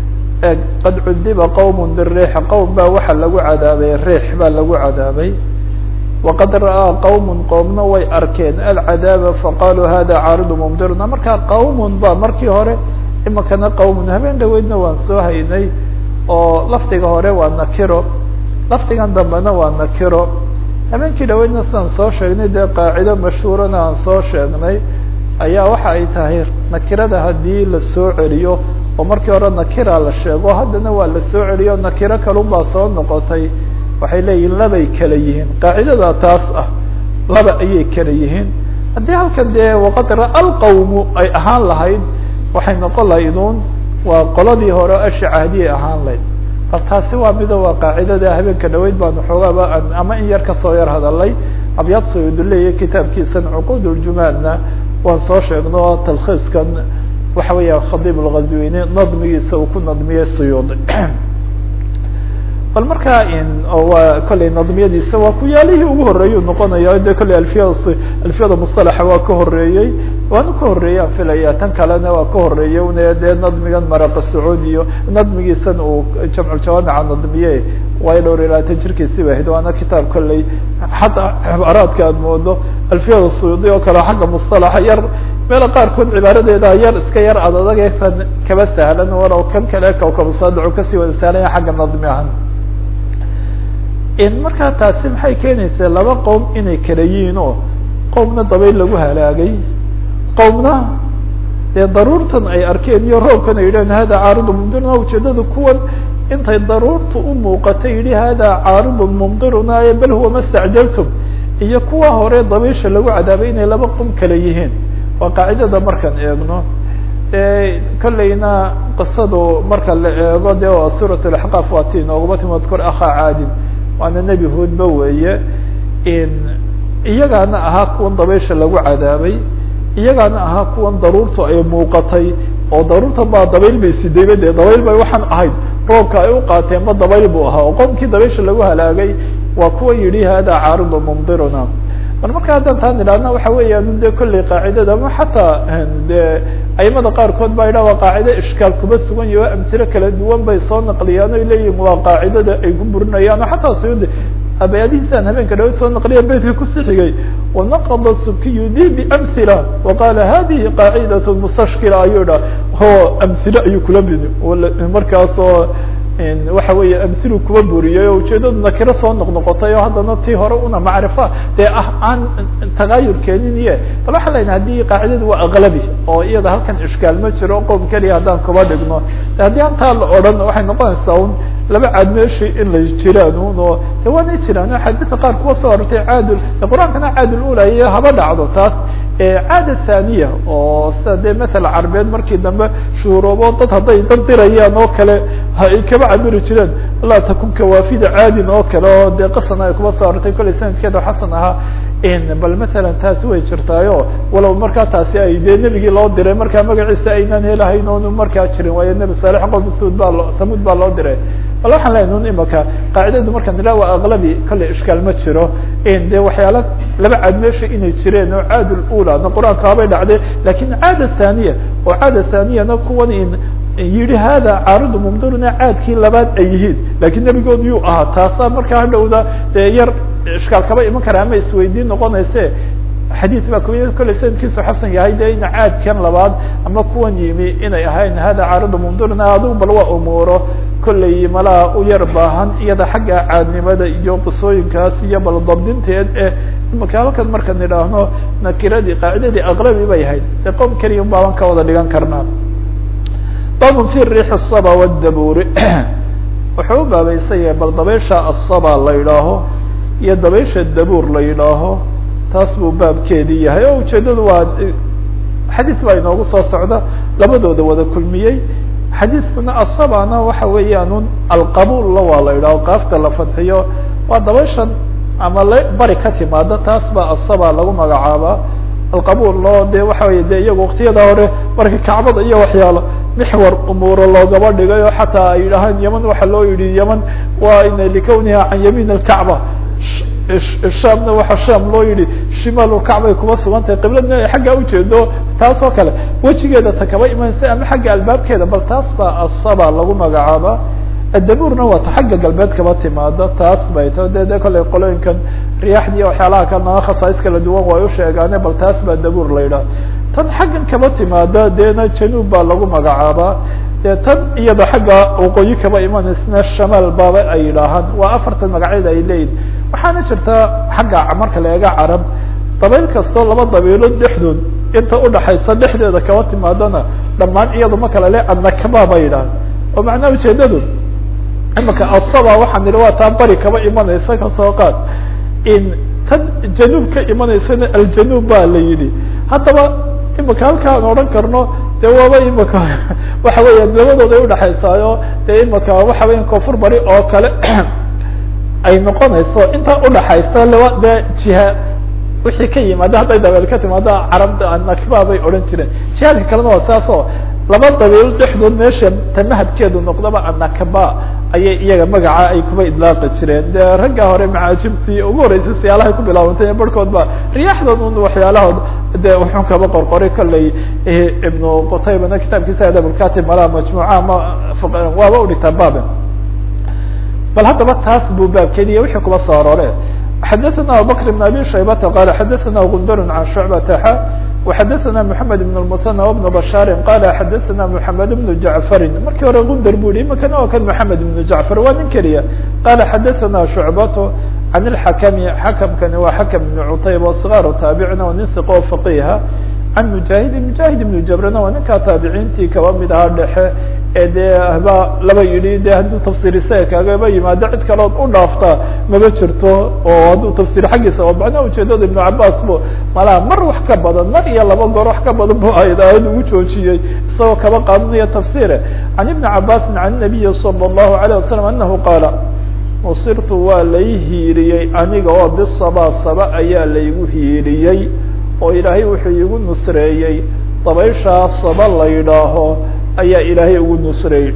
qad cudiba qowm biriixi qowm baa waxa lagu cadaabay riix baa lagu cadaabay waqad ra'aa qowm qowmna way arkeen alcadaaba faqaaluu hada caaridu mumdiruna marka qowm ba markii hore imakana qowmun habeen dhaweydna waan soo haynay oo lafdiga hore waa nakiro lafdigan dambena waa nakiro habeenkii dhaweydna sidaan soo sheegnay dee qaacido mashhuurana aan soo sheegnay ayaa waxa ay tahay nakirada haddii la soo celiyo oo markii hore nakira la sheego haddana waa la soo celiyo nakiro kalun baa soo noqotay waxay leeyihin labay kala yihiin qaacidada taas ah laba ayay kala yihiin haddii halkan dee waqad ra'a lqawmu ay ahaan lahayd waxay noqon lahaydun waa qoladii hore asha cahdiyay ahaan lahayd bal taasi waa mido waa qaacidada habeenka dhaweyd baanu xoogaaba ama in yar kasoo yar hadalay abyaad sayuduleya kitaabkiisan cuquud uljumaadna waan soo sheegno talkhiiskan waxa weeya khadiib lghazwini nadmigiisa uu ku nadmiyey suyuudi bal markaa waa kolley nadmiyadiisa waa kuyaalihii ugu horeeyuu noqonaya de kolley alfiyada alfiyada musalaxa waa ka horeeyey waanu ka horeeyey aan filaya tan kalena waa ka horeeyey une dee nadmigan maraqa sacuudi iyo nadmigiisan uu jamculjawaamica nadmiye waayo dhowr iyo labaatan jirkiisi ba ahayd waana kitaab kolley xataa cibaaraadka aad moodo alfiyada suyuudi oo kale xagga musalaxa yar meela qaarkood cibaaradeeda yar iska yar adadageesan kaba sahlan walow kan kale kawkabusaadacu kasii wada sahlanya xagga nadmi ahan markaa taasi maxay keenaysaa laba qowm inay kala yihiin oo qowmna dabayl lagu halaagay qowmna dee daruurtan ay arkeen iyo roobkan ay yidhahen hada caaridu mumdiruna ujeedada kuwan intay daruurta u muuqatay yidhi hada caaridu mumdiruna bal huwa ma stacjaltum iyo kuwa hore dabaysha lagu cadaabay inay laba qowm kala yihiin waa qaacidada markaan eegno kolleyna qisadu marka la eego de waa suurat laxqaaf waa ti inoogaba timad kor akhaa caadin waana nebi hoodba weeye iyagaana ahaa kuwan dabaysha lagu cadaabay iyagaana ahaa kuwan daruurtu ay muuqatay oo daruurta baa dabayl bay sidayba dee dabayl bay waxaan ahayd roobka ay u qaateen ma dabayl buu ahaa oo qomkii dabaysha lagu halaagay waa kuwa yidhi hada caaridu mumdiruna bal marka haddaan taan idhaahna waxa weeyaan de kolley qaacidada ama xataa de aimada qaarkood baa yidhah waa qaacida ishkaal kuma sugan yahi o amtilo kala duwan bay soo naqliyaan oy leeyihin waa qaacidada ay ku burinayaan oo xataa suyuudi abayadihiisaan habeenka dhawa soo naqliya beytka kusi xigay wanaqada sukiyu di biamhila waqala hadihi qaacidat mustashkila ayuu dha ho amhilo ayuu kula midi markaasoo waxa weeye amhilu kuba buriyay oo ujeedadu nakiro soo noqnoqotay oo haddana tii hore una macrifa dee ah aan tagayur keenin iye bal waxaan lena haddii qaacidadu waa aqlabi oo iyada halkan ishkaal ma jiro qowm keliya haddaan kuba dhigno haddii antaa la odhan waxay noqonaysaa un laba caad meeshi in la jiraan un oo de waanay jiraan xadiidka qaar kuwa soo orortay caadul qur-aankana caadul ulaye haba dhacdo taas caada thaniya oo sida dee maala carbeed markii dambe shuuroobo dad hadday dardirayaan oo kale ay kaba cabiri jireen laa takun kawaafida caadin oo kale oo dee qasan ay kuba soo arortay kollay sanadkeeda xasan ahaa bal matalan taasi way jirtaayo walow markaa taasi ay dee nebigii loo diray markaa magaciisa aynaan helahayn oonu markaa jirin waayo nebi saalex qom thuud baa lo thamuud baa loo diray bal waxaan lehay nun imaka qaacidadu markaan nidhaha waa aqlabi kolley ishkaal ma jiro de waxyaala laba caad meesha inay jireen oo caad lula na qur-aanka habay dhacday lakin caada thaniya oo caada thaniyana kuwan in yihi hada caaridu mumdiruna caadkii labaad ay yihiin lakin nebigood yuu ahaa taasaa markaa hadhowda dee yar ishkaal kaba iman kara ama isweydiin noqonayse xadiid baa ku kolley sanadkiisu xasan yahay de ina caadkan labaad ama kuwan yimi inay ahayn hada caaridu mumdiruna adigu bal waa umuuro kolley malaa u yar baahan iyada xagga caadnimada iyo qisooyinkaas iyo bal dabdinteed eh imaka halkan markaan idhaahno nakiradii qaacidadii aqlabi bay ahayd de qom keliya un baaban ka wada dhigan karnaa babun fi riix الsaba wاdabuuri wuxuu u baabaysan yahay bal dabaysha asaba la yidhaaho iyo dabaysha dabuur la yidhaaho taas buu baabkeedii yahay oo ujeedadu waa xadiis baa inoogu soo socda labadooda wada kulmiyey xadiiskuna asabana waxa weeyaan un alqabulla waa la yidhaho qaafta la fadxiyo waa dabayshan ama la bari ka timaada taas baa asaba lagu magacaabaa alqabul oo de waxa wey de iyaga waktiyada hore marka kacbada iyo waxyaalo mixwar umuuro loogaba dhigay oo xataa ay yidhahaan yeman waxa loo yihi yeman waa ina likawniha can yamiin alkacba shamna waxa sham loo yihi shimaal kacbay kuma sugan tahay qibladna ay xagga ujeedo taas oo kale wejigeeda ta kaba imanaysa ama xagga albaabkeeda bal taas baa asaba lagu magacaaba adabuurna waa ta xagga galbeed kaba timaada taas bay ta de de kolley qolooyinkan riyaaxdii waxyaalaha kalena khasaais kala duwan way u sheegaane bal taas baa dabuur la yidhaha tan xaggan kaba timaada deena januub baa lagu magacaabaa dee tan iyada xagga waqooyi kaba imanaysna shamaal baaba ay yidhaahaan waa afartan magacyada ay leeyihin waxaana jirta xagga marka la eega carab dabayl kastoo laba dabaylood dhexdood inta udhaxaysa dhexdeeda kaba timaadana dhammaan iyada ma kala le annakaba ba yidhahan oo macnaha ujeedadu imaka asaba waxaan idhi waa taa bari kaba imanaysa kasoo qaad in tan januub ka imanaysana aljanuub ba la yidhi haddaba imaka halka aan odhan karno de waaba imaka waxa weeyaan labadooda ay udhaxaysaayo dee imaka waxa weya koonfur bari oo kale ay noqonayso intaa udhaxaysa laba de jiha wixii ka yimaada hadday dabeel ka timaado carabda nakba bay odhan jireen jihaadka kalena waa saas oo laba dabeelo dhexdood meesha tamahadkeedu noqdaba anakaba ayay iyaga magaca ay kuba idlaaqi jireen de ragga hore macaajibtii ugu horeysay siyaalahay ku bilaabantay barhkood ba riyaaxdood un waxyaalahood de wuxuu kaba qorqoray kolley ibnu qutaybana kitaabkiisa adabulkatib malaha majmuuca ama waaba udhigtaa babe bal haddaba taas buu baabkeediya wixii kuba soo aroore xadaثna abubakr بn abi shaybata qala xadaثna gundar can shucbata xa وxadaثna mحamed بن المثنى وبن bashاr qala xadaثna mحamed بن jaعفari markii hore gundar bu yihi imakana waa kan mحamed بن jaعفar waa nin keliya qala xadaثna shucbato can الxakmi xakmkani waa xakm بn cutayb o صغاar taabicina o nin hiqo faqiha can mujahidi mujahid ibnu jabrana waa ninkaa taabiciintii kaba mid ahaa dhexe ee dee hba laba yidhi de hadduu tafsir isaga kaagaba yimaado cid kalood u dhaafta maba jirto oo hadduu tafsir xaggiisa oo macnaha ujeedada ibnu cabaas bu malaha mar wax ka badan mar iyo laba goor wax ka badan bu ayd aayad ugu joojiyey isagoo kaba qaadanaya tafsire can ibni cabaasin can nabiyi salى الlahu عalيه wasalam anahu qaala nusirtu waa lay hiiriyey aniga oo bisaba saba ayaa laygu hiiriyey oo ilaahay wuxuu iigu nusreeyey dabayshaa saba la yidhaaho ayaa ilaahay ugu nusreeyey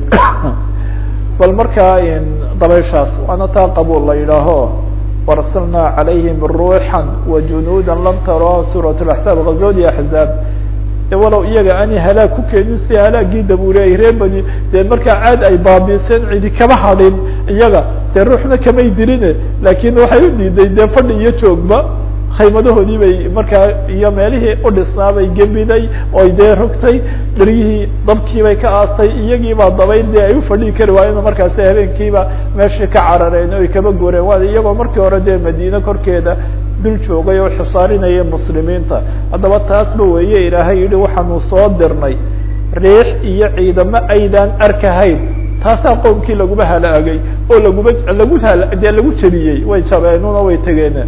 bal markaa dabayshaas waana taa qabuul la yidhaaho warsalnaa calayhim ruuxan wajunuuda lam taroha suurat laxsaab ghazoodi axzaab walow iyaga ani halaag ku keenin si halaagii dabuure ay ree bani dee markaa caad ay baabiiseen cidi kama hadhin iyaga dee ruuxna kamay diline laakin waxay u diiday dee fadhi iyo joogba khaymadahoodii bay markaa iyo meelihii u dhisnaa bay gebiday oy dee rogtay daryihii dabkii bay ka aastay iyagiibaa dabayl dee ay u fadhii kari waayeen markaasi habeenkiiba meeshii ka carareen oy kaba goreen waa iyagoo markii hore dee madiine korkeeda dul joogay oo xisaarinaya muslimiinta haddaba taasba weeye ilaahay yihi waxaanu soo dirnay riix iyo ciidamo aydaan arkahayn taasaa qowmkii laguma halaagay oo laguma lagu dee lagu jebiyey way jabeenuna way tegeeneen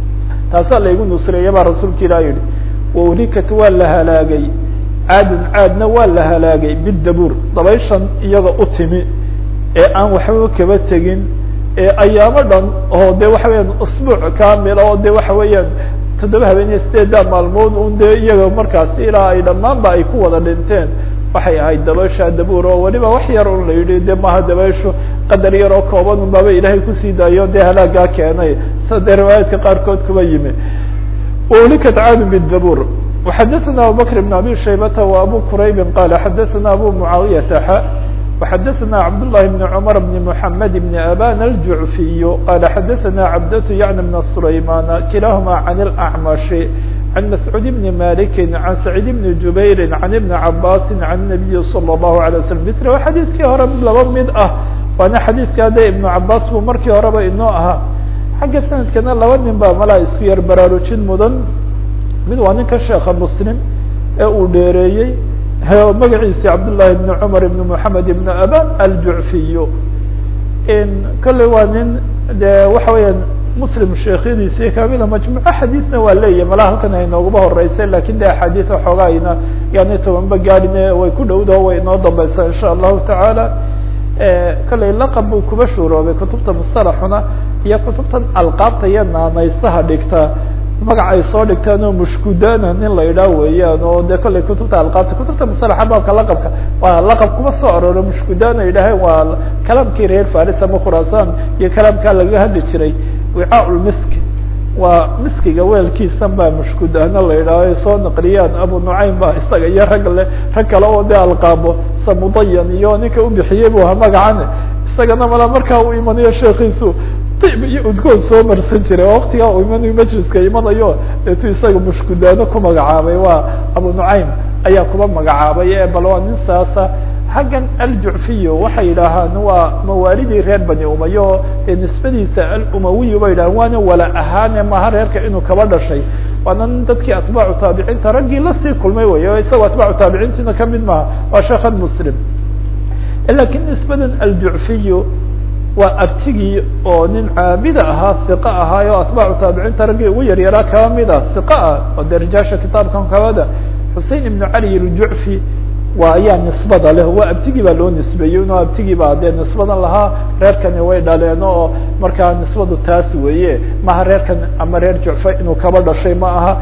taasaa laygu nusreeya baa rasuulka ilah yihi waulikat waa la halaagay caadun caadna waa la halaagay bidabuur dabayshan iyaga u timi ee aan waxbaba kaba tegin ee ayaamo dhan oo de waxa weeyaan usbuuc kamil oo de waxa weeyaan toddoba habeeniya sideeddaa maalmood un dee iyaga markaasi ilaa ay dhammaanba ay ku wada dhinteen waxay ahayd dabaysha dabuur oo weliba wax yar un la yidhi de maha dabayshu qadar yar oo kooban un baaba ilaahay kusii daayo dee halaagaa keenay sa dee riwaayaadka qaarkood kuba yimi wlikat caadu bdabuur وxadaثna abubakr بn abi shaybata و abu quraybi qala xadaثna abu mucaawiyata xa وxadaثna cabdالlahi بn cmr بn mحamed بn aban الjuعfiy qala xadaثna cabdة yعni بn سlayman kilahma عan الأعmaشh عن مسعود بن مالك عن سعيد بن جبير عن بن عباس عن النبي صلى الله عليه وسلم mثl xadيثkii hore laba mid ah waana xadيثka de iبن cabاs bu markii horeba inoo ahaa xagga sanadkana laba nin baa malaa isku yar baraarujin mudan mid waa ninka sheeka mslim ee uu dheereeyey magaciisi cabdاللahi بن cmر بن محamed بن aban الjuعfiy kale waa nin de waxa weeyaan muslim sheekhyadiisi kamida majmuco xadiidna waa leeyahy malaha halkan ay nooguba horeysay lakin de axaadiid waxoogaayna yani tobanba gaadhine way ku dhowdaho way inoo dambeysaa insha allahu tacaala kalley laqab buu kuba shuuroobay kutubta mustalaxuna iyo kutubtan alqaabta iyo naanaysaha dhigta magac ay soo dhigtaan oo mushkudana nin la idhaa weeyaan oo de kolley kutubta alqaabta kutubta mustalaxa baabka laqabka waa laqab kuma soo arooro mushkudana idhaaheen waa kalaamkii reer faris ama khurasan iyo kalaamkaa lagaga hadli jiray wicaa lmisk waa miskiga weelkiisan baa mushkudahna la idhaaho ay soo naqliyaan abu nucaym ba isaga iyo rag le rag kale oo de alqaabo samudayan iyo ninka ubixiyey bu aha magacane isagana mala markaa uu imanayo sheekiisu dib iyo udgoon soo marsan jiray oo waktigaa uu imanayo majliska imanayo eetu isaga mushkudaano ku magacaabay waa abu nucaym ayaa kuba magacaabay e bal waa nin saasa xaggan aljucfiy waxay yidhaahaan waa mawaalidii reer bani umayo ee nisbadiisa alumawiy bay yidhahan waana wala ahaane maha reerka inuu kaba dhashay waana nin dadkii atbaacu taabiciinta raggii lasii kulmay wey o isagoo atbaacu taabiciintiina kamid maha waa sheekhan muslim lakin nisbadan aljucfiy waa abtigii oo nin caabida ahaa iqa ahaay oo atbaacu taabiciinta raggii ugu yaryaraa kaba mid ah iqa ah oo de rijaasha kitaabkan kabada xusein ibnu cali aljucfi waa ayaa nisbada leh waa abtigii baa loo nisbeeyey inuu abtigii baa dee nisbadan lahaa reerkani way dhaleen oo markaa nisbadu taas weeye maha reerkan ama reer jucfa inuu kaba dhashay ma aha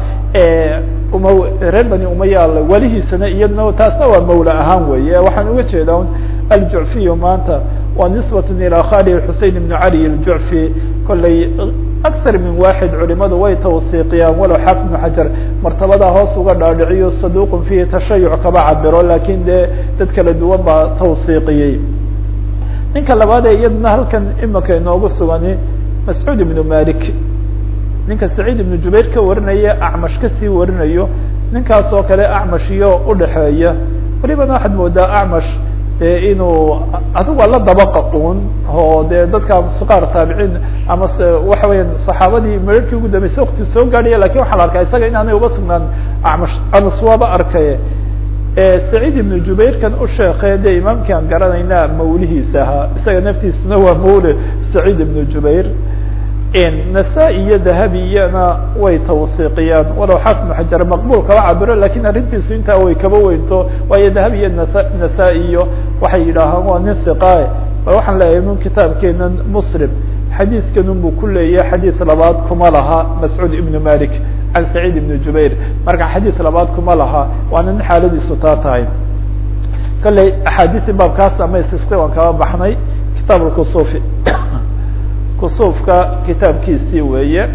uma reer bani umaya welihiisana iyadna taasna waa mawla ahaan weeye waxaan uga jeedaa aljucfiy maanta waa nisbat ilى khali xusein ibn cali aljucfi kolley akar min waxid culimadu way tawsiiqiyaan walow xaafid ibnu xajar martabadaa hoos uga dhaadhiciyo saduqun fihi tashayuc kaba cabiro lakin dee dad kala duwan baa tawsiiqiyey ninka labaad ee iyadana halkan imika inoogu sugani mascuud ibnu malik ninka saciid ibnu jubayr ka warinaya acmash kasii warinayo ninkaas oo kale acmash iyo udhaxeeya welibana waxaad moodaa acmash inuu adigu waa la dabaqa un oo de dadka qaar taabiciin ama waxa weya saxaabadii mararkii ugu dambeysay wakti soo gaadhaya lakin waxaa la arkaa isaga inaanay uga sugnaan acmash anas waaba arkay saciid ibnu jubayrkan u sheekey de imaamkii aan garanayna mawlihiisa ahaa isaga naftiisuna waa mawle saciid ibnu jubayr nasa-i iyo dahabi iyana way tawsiiqiyaan walow xaafid ibnu xajar maqbul kaba cabiro lakin arrintiisu intaa way kaba weynto waayo dahabi iyo nasa nasa-i iyo waxay yidhaahaan waa nin hiqaae bal waxaan leeyahay nun kitaabkeena muslim xadiidkan unbu ku leeyahay xadiid labaad kuma laha mascuud ibnu malik can saciid ibn jubayr marka xadiid labaad kuma laha waana nin xaaladiisu taa tahay kolley axaadiisi baabkaas ama istisqi waan kaba baxnay kitaab lkusufi kusuufka kitaabkiisii weeye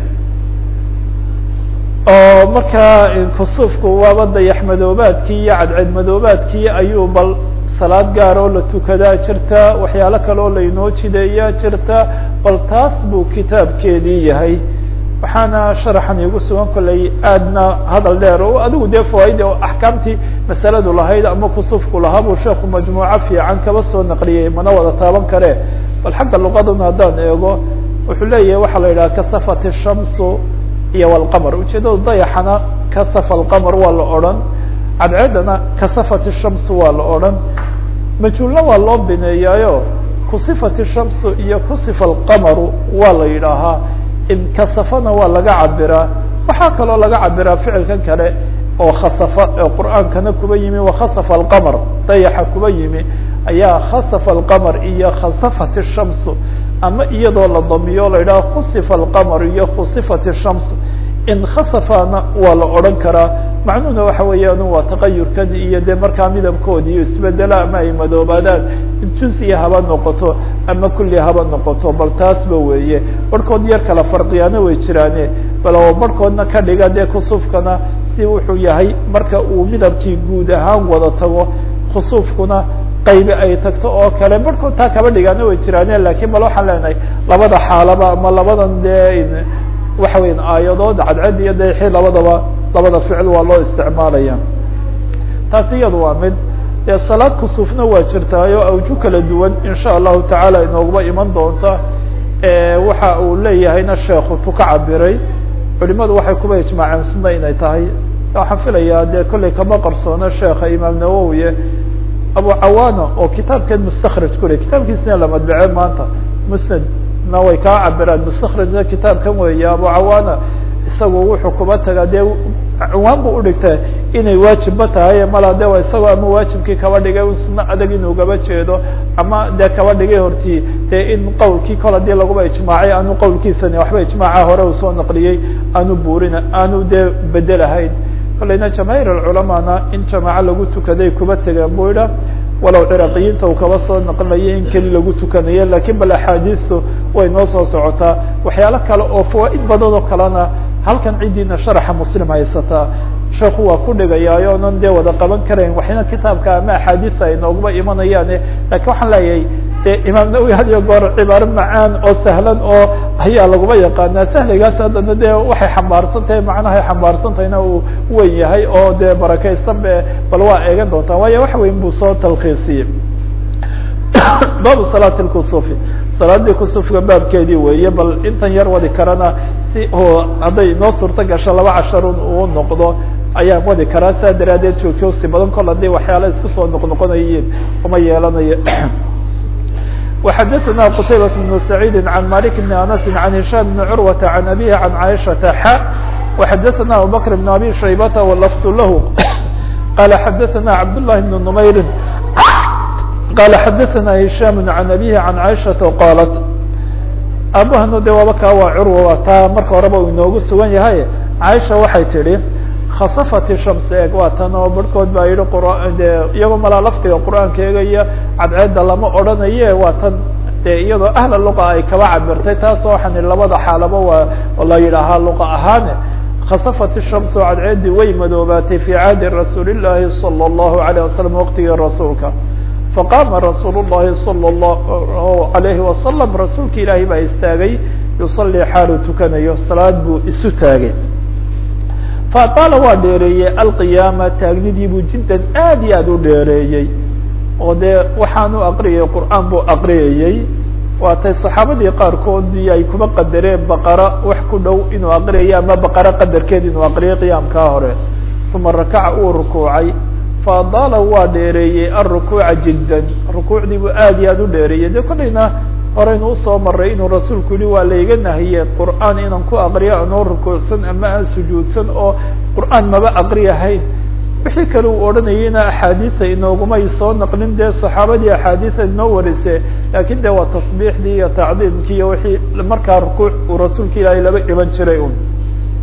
oo markaa kusuufku waaba dayax madoobaadkii iyo cadceed madoobaadkii ayuu bal salaad gaar oo la tukadaa jirta waxyaalo kale oo lainoo jideeyaa jirta bal taas buu kitaabkeedii yahay waxaana sharaxan iigu sugan kolley aadna hadal dheer o adigu dee fawaaid oo axkaamtii masaladu lahayd ama kusuufku lahaa buu sheeku majmuuco fiican kaba soo naqliyey mana wada taaban kare bal xagga luqaduna haddaan eego wuxuu leeyahay waxaa la yidhaha kasafat الshamsu iyo wlqamr ujeedadu dayaxana kasafa alqamr waa la odhan cadceedana kasafat الshamsu waa la odhan majhuulna waa loo bineeyaayo kusifat الshamsu iyo kusifa alqamaru waa la yidhaahaa inkasafana waa laga cabiraa waxaa kaloo laga cabiraa ficilkan kale oo khasafa ee qur'aankana kuba yimi wakhasafa alqamr dayaxa kuba yimi ayaa khasafa alqamr iyo khasafat الshamsu ama iyadoo la damiyo la yidhaha khusifa alqamr iyo khusifat الshams in khasafana waa la odhan karaa macnuhuna waxa weeyaan waa taqayurkan iyo dee markaa midabkoodi iyo isbedela ama ay madoobaadaan jusiya haba noqoto ama kulli haba noqoto bal taasba weeye barhkood yar kala farqiyaana way jiraane bal barhkoodna ka dhiga dee kusuufkana si wuxuu yahay marka uu midabkii guud ahaan wada tago khusuufkuna qaybi ay tagto oo kale barhkood taa kaba dhigaana way jiraane lakin bal waxaan leenahay labada xaalaba ama labadan dee waxa weyan aayadood cadced iyo dayaxi labadaba labada ficil waa loo isticmaalaya taasi iyadu waa mid dee salaad kusuufna waa jirtaayo awju kala duwan insha allahu tacaala inooguma iman doonta waxa uu leeyahayna sheekhu tu ka cabiray culimadu waxay kuba ijmaaceen sunna inay tahay waxaan filayaa dee kollay kama qarsoona sheekha imaam nawowiye abu cawaana oo kitaabkan mustakraj ku le kitaabkiisina la madbace maanta musnad na way kaa cabiraan mustakrajna kitaabkan weeye abu cawaana isagu wuxuu kuba tagaa dee cinwaan bu udhigta inay waajibba tahay mala de isagoo ama waajibkii kaba dhigay un sunno adag inuu gaba jeedo ama dee kaba dhigay hortii dee in qawlkii kol hadii laguba ijmaacay aanu qawlkiisani waxba ijmaaca hore uu soo naqliyey aanu buurina aanu dee bedelahayn kolleyna jamaahiir alculamaana in jamaaco lagu tukaday kuba tegeen buu idha walow ciraqiyiinta uu kaba soo naqlinaya in keli lagu tukanayo lakin bal axaadiistu way noo soo socotaa waxyaalo kale oo fawaaid badan oo kalena halkan ciddiina sharaxa muslim haysataa sheeku waa ku dhigayaayo onan dee wada qaban karayn waxna kitaabka ama axaadiisa ay nooguma imanayaane lakin waxaan leeyahay de imaam nawowi had iyo goor cibaaro macaan oo sahlan oo ayaa laguma yaqaanaa sahligaas haddana de waxay xambaarsan tahay macnahay xambaarsan tahayna uu wen yahay oo dee barakaysan be bal waa eegan doontaa waayo wax weyn buu soo talkiisiyey baabu salaati lkusufi salaadii kusufka baabkeedii weeye bal intan yar wadi karana si oo hadday noo suurto gasho laba casharun uu noqdo ayaan wadi karaa saa daraadeed joogjoogsi badan kol hadii waxyaala isku soo noqnoqonayiin uma yeelanayo وxdثna qتaybة بن سعيid عن مالك بن أنس عن هiشام بن عروة عن أبيه عن عائشةa ح وxdثna أبوبكر بن أبي شhيبة واللفظ لh قال xdثna عبد الله بن نمyر قال xdثna هiشام عن أبيه عن عائشةa qالت abahno de waaba kaa waa curwa taa marka horeba u inoogu sugan yahay caiشha waxay tihi khasafat shams eeg waa tan oo barhkood baa yihi qr de iyagoo malaa laftiga qur'aanka eegaya cadceedda lama odhanaye waa tan de iyadoo ahla luqa ay kaba cabirtay taas waxaan labada xaalaba waa la yidhaahaa luqa ahaane khasafat shams oo cadceeddii way madoobaatay fi caadi rasuuli llahi salى اllahu alayه wasalam waqtigii rasuulka faqaama rasuul llahi salى اllahu alayhi wasalam rasuulka ilaahay baa istaagay yusalii xaalu tukanayo salaad buu isu taagay faطaala waa dheereeyey alqiyaama taagnidiibuu jiddan aad iyo aad u dheereeyey oo dee waxaanu aqriyay qur'aan buu aqriyayey waatay saxaabadii qaarkoodii ay kuba qadareen baqara wax ku dhow inuu aqriyayo ama baqara qadarkeed inuu aqriyay qiyaamkaa hore uma rakaca uu rukuucay faadaala waa dheereeyey alrukuuca jiddan rukuucdii buu aad iyo aad u dheereeyey de kolleyna horeynu usoo maray inuu rasuulku yihi waa layga nahiyey qur'aan inaan ku aqriyo anoo rukuucsan ama aan sujuudsan oo qur'aan maba aqriyahayn wixii kale uu odhanayeyna axaadiisa inoogumay soo naqlin dee saxaabadii axaadiisa inoo warise laakin de waa tasbiixdii iyo tacdiimkii iyo wixii markaa rukuuc uu rasuulka ilaahay laba iban jiray un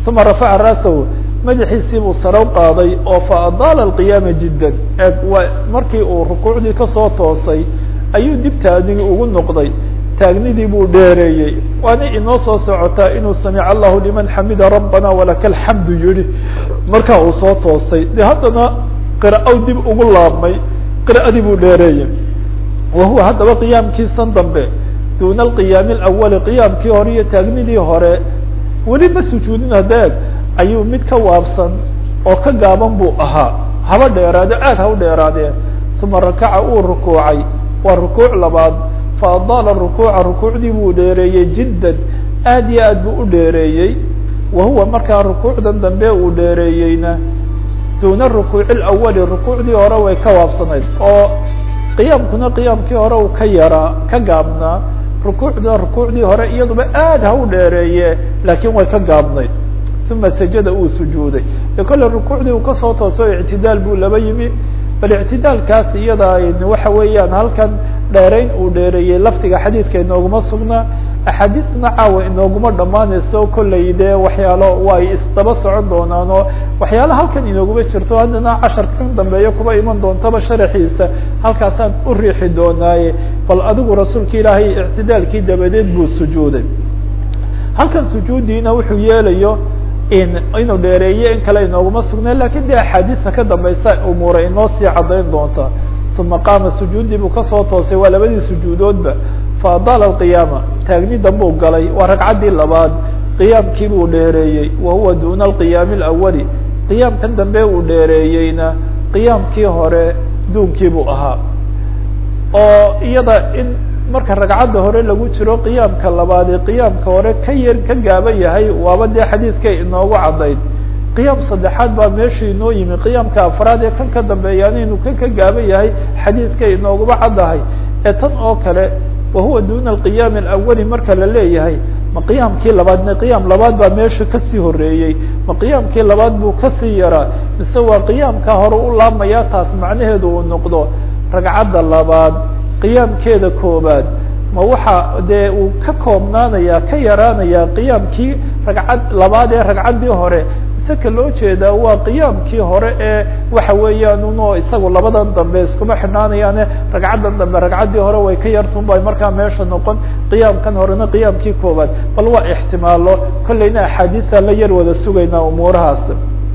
uma rafaca ra'sahu madaxiisii buu sare u qaaday oo fa adaala alqiyaama jiddan eeg waa markii uu rukuucdii kasoo toosay ayuu dib taagnigii ugu noqday taagnidii buu dheereeyey waana inoo soo socotaa inuu samica allahu liman xamida rabbana walaka alxamdu yihi markaa uu soo toosay de haddana qira-ow dib ugu laabmay qira'adii buu dheereeyey wa huwa haddaba qiyaamkiisan dambe duuna alqiyaami alawali qiyaamkii hore iyo taagnidii hore weli ma sujuudin hadeeg ayuu mid ka waabsan oo ka gaaban buu ahaa haba dheeraade aad ha u dheeraadee uma rakaca uu rukuucay waa rukuuc labaad fa adaala rukuuca rukuucdii buu dheereeyey jiddan aad iyo aad buu u dheereeyey wa huwa markaa rukuucdan dambe uu dheereeyeyna duuna rukuuci lawali rukuucdii hore way ka waabsanayd oo qiyaamkuna qiyaamkii hore uu ka yaraa ka gaabnaa rukuucda rukuucdii hore iyaduba aad ha u dheereeye laakiin way ka gaabnayd uma sajada uu sujuuday e kolle rukuucdii uu kasoo tooso ictidaal buu laba yimi bal ictidaalkaas iyada waxa weeyaan halkan dheerayn uu dheereeyey lafdiga xadiidka inooguma sugnaa axaadiisna caawa inooguma dhammaanayso kolley dee waxyaalo way isdaba socon doonaan oo waxyaala halkan inooguma jirto haddana casharka kan dambeeya kuba iman doontaba sharaxiisa halkaasaan u riixi doonaaye bal adigu rasuulka ilaahay ictidaalkii dabadeed buu sujuuday halkan sujuudiina wuxuu yeelayo inuu dheereeye in kale inooguma sugnay lakin de axaadiista ka dambaysa umuura inoo sii caddayn doonta uma qaama sujuudii buu kasoo toosay waa labadii sujuudoodba fa adaala alqiyaama taagni dambuu galay waa ragcaddii labaad qiyaamkii buu dheereeyey wa huwa duuna alqiyaami alawali qiyaamkan dambe uu dheereeyeyna qiyaamkii hore duunkii buu ahaa oo iyada in marka ragcadda hore lagu jiro qiyaamka labaad ee qiyaamka hore ka yar ka gaaban yahay waaba dee xadiidkay inoogu caddayd qiyaam saddexaad baa meesha inoo yimi qiyaamka afraad ee kan ka dambeeyaana inuu kan ka gaaban yahay xadiidkay inooguba caddahay ee tan oo kale wahuwa duuna alqiyaami alawali marka la leeyahay ma qiyaamkii labaad ma qiyaam labaad baa meesha kasii horeeyey ma qiyaamkii labaad buu kasii yaraa mise waa qiyaamka hore u laabmayaa taas macnaheedu uu noqdo ragcadda labaad qiyaamkeeda koobaad ma waxa dee uu ka koobnaanaya ka yaraanaya qiyaamkii ragcad labaad ee ragcaddii hore mise ka loo jeedaa waa qiyaamkii hore ee waxa weeyaan uno isagu labadan dambe iskuma xidhnaanayaane ragcaddan dambe ragcaddii hore way ka yartun bay markaa meesha noqon qiyaamkan horena qiyaamkii koobaad bal waa ixtimaalo kolleyna axaadiisaan la yar wada sugaynaa umuurahaas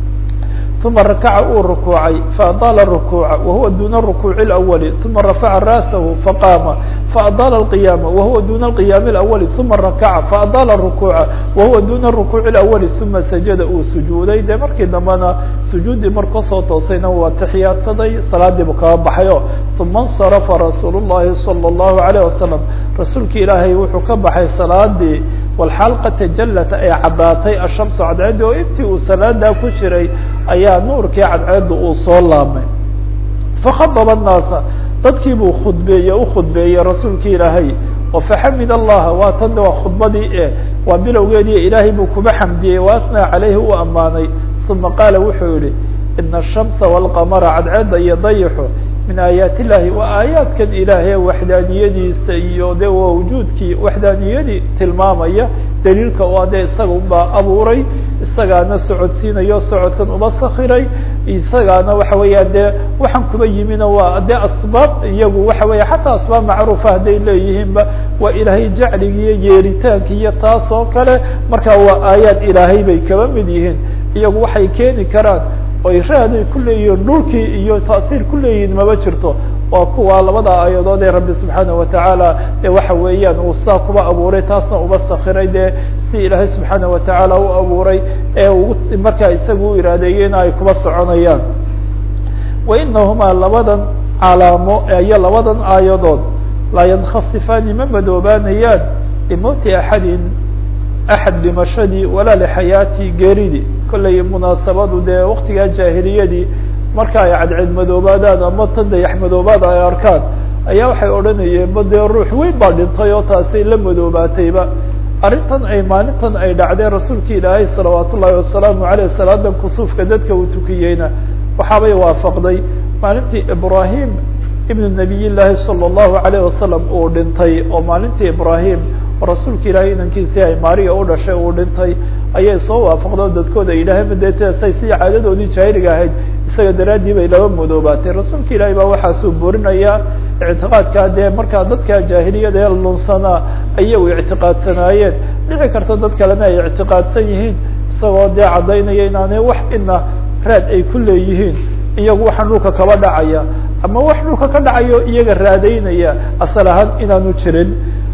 uma rakaca uu rukuucay faadaala rukuuca wahuwa duuna rukuuci اlawali uma rafaca ra'sahu faqaama faadaala alqiyaama wahuwa duuna alqiyaami اlawali uma rakaca faadaala rukuuca wahuwa duuna rukuuci اlawali uma sajada uu sujuuday dee markii dambena sujuuddii mar kasoo toosayna waa taxiyaadsaday salaadiibu kaga baxayo uma اnsarafa rasuul الlahi salى الlahu عalيه wasalam rasuulki ilaahay wuxuu ka baxay salaadii walxaal qad tajallat ay caddaatay ashamsu cadceeddi oo intii uu salaadaa ku jiray ayaa nuurkii cadceedda uu soo laabmay fakhadaba annaasa dadkii buu khudbeeye u khudbeeyey rasuulki ilaahay oo faxamid allaha waa tan waa khudbadii e waa bilowgeedii ilaahay buu kuba xamdiyey wa asnaa calayhi u ammaanay uma qaala wuxuu yihi ina ashamsa walqamara cadceedda iyo dayixu min aayaat illahi waa aayaadkan ilaahay waxdaaniyadiisa iyo de waa wujuudkii waxdaaniyadii tilmaamaya daliilka oo dee isaga ubaa abuuray isagaana socodsiinayo socodkan uba sakiray isagaana waxa weeya dee waxaan kuba yimina waa dee asbaab iyagu waxa weya xataa asbaab macruufa hadday leeyihiinba waa ilaahay jacligi iyo yeeritaanki iyo taas oo kale marka waa aayaad ilaahay bay kaba mid yihiin iyagu waxay keeni karaan oy raaday ku leeyihiin dhulkii iyo taasiir ku leeyihiin maba jirto waa kuwa labada aayadood ee rabbi subxaana watacaala ee waxa weeyaan uu saa kuba abuuray taasna uba sakiray dee si ilaahay subxaana watacaala u abuuray ee uu markaa isagu u iraadeeyeyna ay kuba soconayaan wa inahumaa labadan calaamo iyo labadan aayadood laa yankhasifaani ma madoobaanayaan limowti axadin axad dhimashadii walaa lixayaati geeridii kollay munaasabadu dee waktigaa jaahiliyadii marka ay cadceed madoobaadaan ama tan dayax madoobaad ay arkaan ayaa waxay odhanayeen ba dee ruux weyn baa dhintay oo taasay la madoobaatayba arrintan ay maalintan ay dhacdeen rasuulki ilaahay salawaat ullaahi wasalaamu aleyh salaadan kusuufka dadka uu tukiyeyna waxaabay waafaqday maalintii ibrahim ibnu nabiy llaahi salى اllahu alayh wasalam uu dhintay oo maalintii ibrahim rasuulka ilaahay inankiisii ay maariya u dhashay uu dhintay ayay soo waafaqdo dadkooda ay yidhaaheen dee say si caadadoodii jaahiliga ahayd isaga daraaddii bay laba madoobaatay rasuulka ilaahay baa waxaasuu burinayaa ictiqaadkaa dee markaa dadka jaahiliyada ee lunsanaa ayagu ictiqaadsanaayeen dhici karta dad kalena ay ictiqaadsan yihiin isagoo dee caddaynaya inaanay wax ina raad ay ku leeyihiin iyagu waxaan dhulka kaba dhacaya ama wax dhulka ka dhacayo iyaga raadaynaya asal ahaan inaanu jirin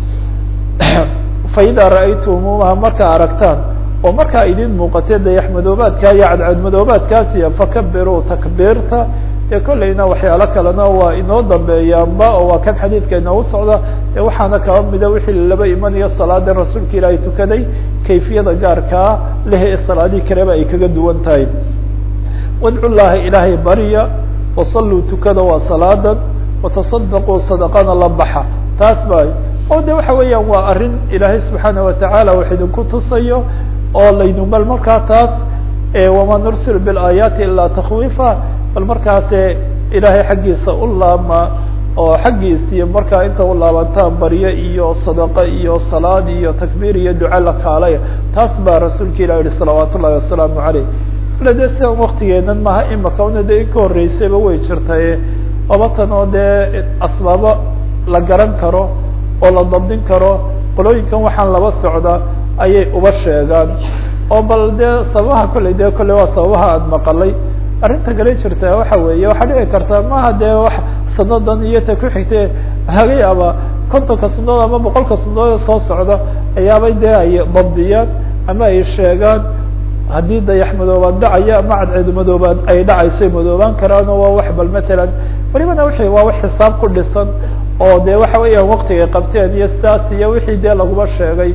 faida ra'aytumuuha markaa aragtaan oo markaa idin muuqatee dayaxmadoobaadka iyo cadcadmadoobaadkaasiya fakabiruu takbiirta dee kollayna waxyaalo kalena waa inoo dambeeyaanba oo waa kan xadiidka inoogu socda ee waxaana kaba mida wixii laba imanayo salaada rasuulka ilaahay tukaday kayfiyada gaarkaa leh ee salaadihii kaleba ay kaga duwan tahay wadcu llaha ilaahay barya wasalluu tukada waa salaadan watasadaquu sadaqana la baxa taas ba oo de waxa weeyaan waa arrin ilaahay subxaana watacaala wax idinku tusayo oo laynu bal markaa taas wama nursil biاlaayaati ilaa takwiifa bal markaase ilaahay xaggiisa u laama oo xaggiisii markaa inta u laabantaan baryo iyo sadaqo iyo salaad iyo takbiir iyo duca la kaalaya taas baa rasuulka ilah yihi salawaat ullahi wasalaamu caleyh kale dee sidan waktigeenan maha imaka una de in ka horreysayba way jirtaye labatan oo dee asbaabo la garan karo oo la dabdin karo qolooyinkan waxaan laba socda ayay uba sheegaan oo bal dee sababaha kolley dee kolley waa sababaha aada maqalay arrinta kale jirta waxa weeye waxaa dhici karta maaha dee wax sanadan iyo ta ku xigtee laga yaaba kontonka sanadood ama boqolka sanadood soo socda ayaabay dee ay dabdiyaan ama ay sheegaan haddii dayax madoobaad dhacaya ama cadceedu madoobaad ay dhacayso madoobaan karaan oo waa wax bal matalan welibana wixii waa wax xisaab ku dhisan oo de waxa weeyaan waktigay qabteen iyo sidaas iyo wixii dee laguma sheegay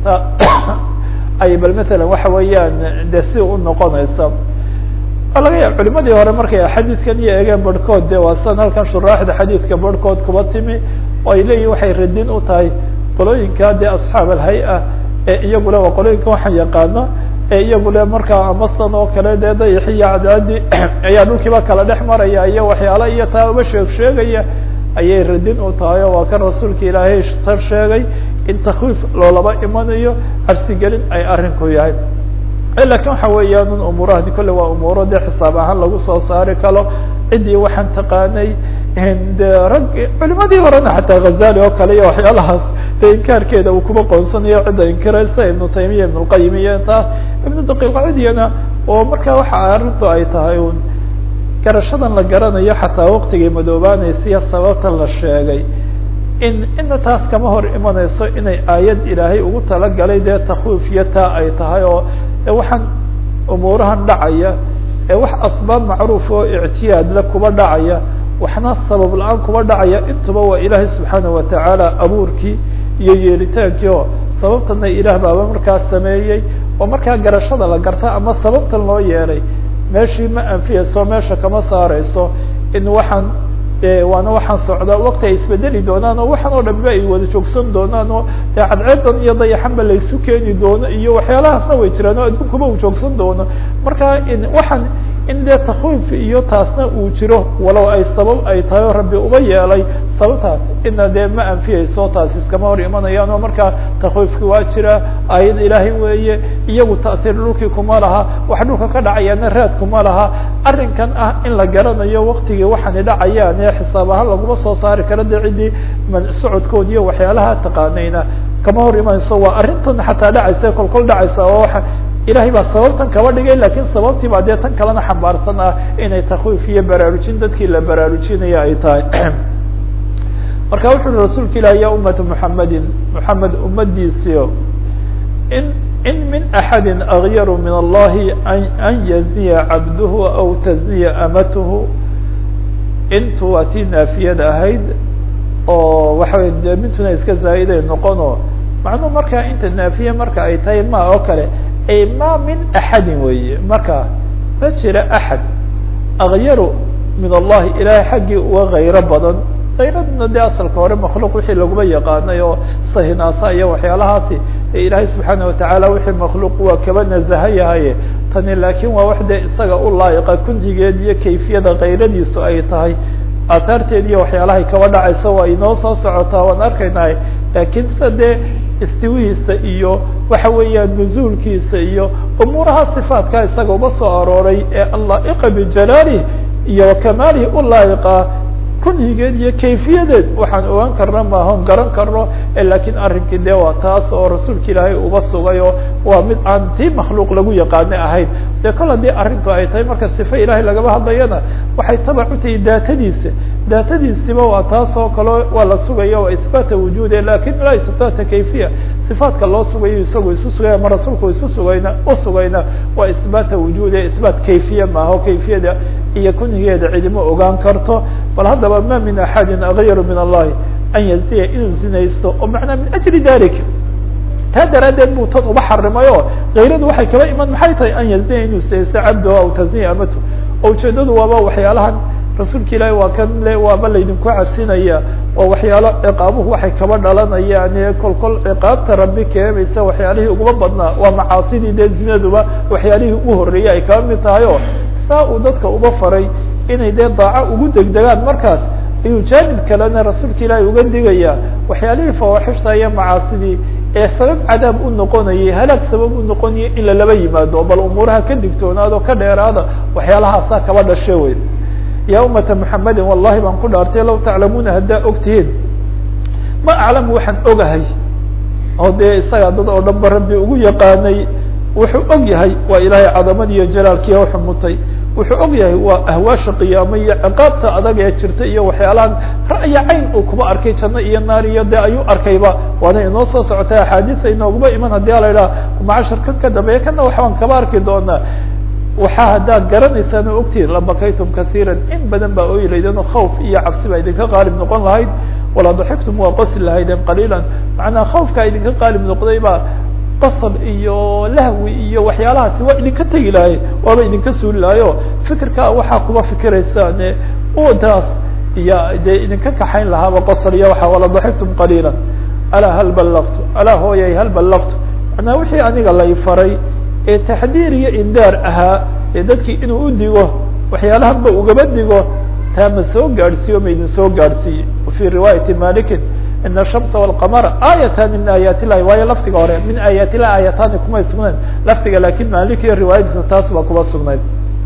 ay bal matalan waxa weeyaan de si u noqonaysa laga yaab culimadii hore markay xadiidkan iyo eegeen barhkood de waa sidan halkan shuraaxda xadiidka barhkood kuba timi oo ay leeyihin waxay radin u tahay qolooyinka dee asxaab alhay-a ee iyagule waa qolooyinka waxaan yaqaana ee iyagule markaa amasan oo kale dee dayax iyo cadaadi ayaa dhulkiiba kala dhex maraya iyo waxyaala iyo taa uba sheeg sheegaya ayay radin u tahay oo waa kan rasuulka ilaahay sar sheegay in takwiif loolaba imanayo cabsigelin ay arrinku yahay lakin waxa weeyaan un umuurahadi kolle waa umuuro dee xisaab ahaan lagu soo saari karo ciddii waxaan taqaanay de rag culimadii horena xataa ghazali oo kale iyo waxyaalahaas de inkaarkeeda uu kuba qoonsanayo cidda inkiraysa ibnu taymiya ibn lqayim iyo taas ibnu daqiiqcidiyana oo marka waxa arrintu ay tahay un garashadan la garanayo xataa waktigay madoobaanaysiyo sababtan la sheegay in ina taas kama hor imanayso inay aayad ilaahay ugu talagalay dee takwiifiyo taa ay tahay oo waxaan umuurahan dhacaya ee wax asbaab macruuf oo ictiyaadle kuba dhacaya waxna sabab la-aan kuba dhacaya intuba waa ilaahay subxaana watacaala abuurkii iyo yeelitaankii oo sababtana ilaah baaba markaa sameeyey oo markaa garashada la garta ama sababtan loo yeelay meeshii ma anfiyayso meesha kama saareyso in waxaan waana waxaan socdaa wakti ay isbedeli doonaan oo waxaan oo dhanba ay wada joogsan doonaan oo cadceedan iyo dayaxanba laysu keeni doono iyo waxyaalahaasna way jiraan oo adduunkuba uu joogsan doono marka in waxaan in dee takwiif iyo taasna uu jiro walow ay sabab ay tahay oo rabbi uba yeelay sababtaas ina dee ma anfiyayso taas iskama hor imanayaan oo markaa takwiifki waa jira aayad ilaahay weeye iyagu ta'siir dhulkii kuma laha wax dhulka ka dhacayaana raad kuma laha arrinkan ah in la garanayo waktigii waxaani dhacayaan ee xisaab ahaan laguma soo saari karo dee ciddii socodkood iyo waxyaalaha taqaanayna kama hor imanayso waa arrintan xataa dhacaysa kolkol dhacaysa oo waa ilahay baa sababtan kaba dhigay lakin sababtii baa dee tan kalena xambaarsan ah inay takwiif iyo baraarujin dadkii la baraarujinaya ay tahay marka wuxu uhi rasuulka ilahi ya umata muxamedin muxamed umadiisio in in min axadi agyaru min allahi an yazniya cabduhu aw tazniya amatuhu intu waa tii naafiyad ahayd oo waxa wey de mintuna iska zaa'iday noqono macnuu markaa inta naafiye marka ay tahay ma oo kale ay ma min axadin weeye marka ma jira axad akyaru min allahi ilahay xaggii uga kayro badan kayraduna dee asalka hore makhluuq wixii laguma yaqaanay oo sahinaasa iyo waxyaalahaasi ee ilaahay subxaana watacaala wixii makhluuq waa kaba nazaha yahaye tani laakiin waa wax dee isaga u laayiqa kunhigeed iyo kayfiyada kayradiisu ay tahay aahaarteed iyo waxyaalahay kaba dhacaysa waa inoo soo socotaa waan arkaynahay laakiin sida dee istiwihiisa iyo waxa weeyaan nuzuulkiisa iyo umuuraha صifaatka isaga uma soo arooray ee allaa'iqa bijalaalih iyo wakamaalihi u laa'iqa kunhigeed iyo kayfiyadeed waxaan ogaan karna maahon garan karno lakiin arrinkii dee waa taas oo rasuulka ilaahay uba sugay oo waa mid aan tii makhluuq lagu yaqaano ahayn dee kol haddii arrintu ay tahay marka sife ilaahay lagaba hadlayana waxay tabac u tahay daatadiisa daatadiisiba waa taas oo kale waa la sugaya waa isbaata wujuude lakin laa isbaata kayfiya صifaatka loo sugayo isagu isu sugaya ma rasuulku isu sugayna usugayna waa isbaata wujuude isbaat kayfiya maaho kayfiyada iyo kunhigeeda cidimo ogaan karto bal haddaba ma min axadin agayru min allahi an yaziya inuu zinaysto oo macnaa min ajli dalik taa daraaddeed buu tan uba xarimay oo kayradu waxay kaba iman maxay tahay an yaziya inuu zinaysto cabdoho aw tasniya amatu oo ujeedadu waaba waxyaalahan rasuulka ilaahi waa kan le waaba laydinku cabsinaya oo waxyaalo ciqaabuhu waxay kaba dhalanayaan ee kol kol ciqaabta rabbi keenaysa waxyaalihii uguma badnaa waa macaasidii dee zinaduba waxyaalihii ugu horreeyey ay kaba mid tahay oo saa uu dadka uba faray inay dee daaco ugu degdegaan markaas ayuu jaanib kalena rasuulka ilaahi uga digaya waxyaalihii fawaaxishta iyo macaasidii ee sabab cadaab u noqonayay halaag sabab u noqonayay in lalaba yimaado bal umuuraha ka digtoonaado ka dheeraada waxyaalahaasa kaba dhashe wey ya umata mحamedi wallahi baan ku dhaartay law taclamuuna haddaa ogtihiin ma aclamu waxaan ogahay oo dee isaga dad oo dhan ba rabbi ugu yaqaanay wuxuu og yahay waa ilaahay cadamadi iyo jalaalkiiya uxumutay wuxuu og yahay waa ahwaasha qiyaamo iyo ciqaabta adag ee jirta iyo waxyaalahan ra'ya cayn uu kuba arkay janno iyo naar iyo dee ayuu arkayba waana inoo soo socotay axaadiisa inooguma iman haddii a la idhaha macashar kan ka dambeeya kana waxbaan kaba arki doonaa waxaa haddaad garanaysaan oo ogtihin labakaytum kaiira in badan baa ooyi laydeen oo khawf iyo cabsi baa idinka qaalib noqon lahayd walaa daxiktum waa qosli lahaydeen qaliilan macnaa khawfkaa idinka qaalib noqday baa qosol iyo lahwi iyo waxyaalahaasi waa idinka tegi lahay waaba idinka suuli lahay o fikirkaa waxaa kuba fikiraysaan udaas iyo dee idinka kaxayn lahaaba qosol iyo waa wala daxiktum qaliila alaa hal ballaftu alaa hooyay hal ballaftu macnaa wixii aniga lay faray ee taxdiir iyo indaar ahaa ee dadkii inuu u digo waxyaalahan ba ugaba digo taa ma soo gaadhsiiyo ma idin soo gaadhsiiye wafي riwaayati malikin in الshamsa والqamara aayatani min aayaat illahi waayo lafdiga hore min aayaat illahi aayatani kumay sugnayn lafdiga lakin malik iyo riwaayadiisa taas baa kuba sugnayd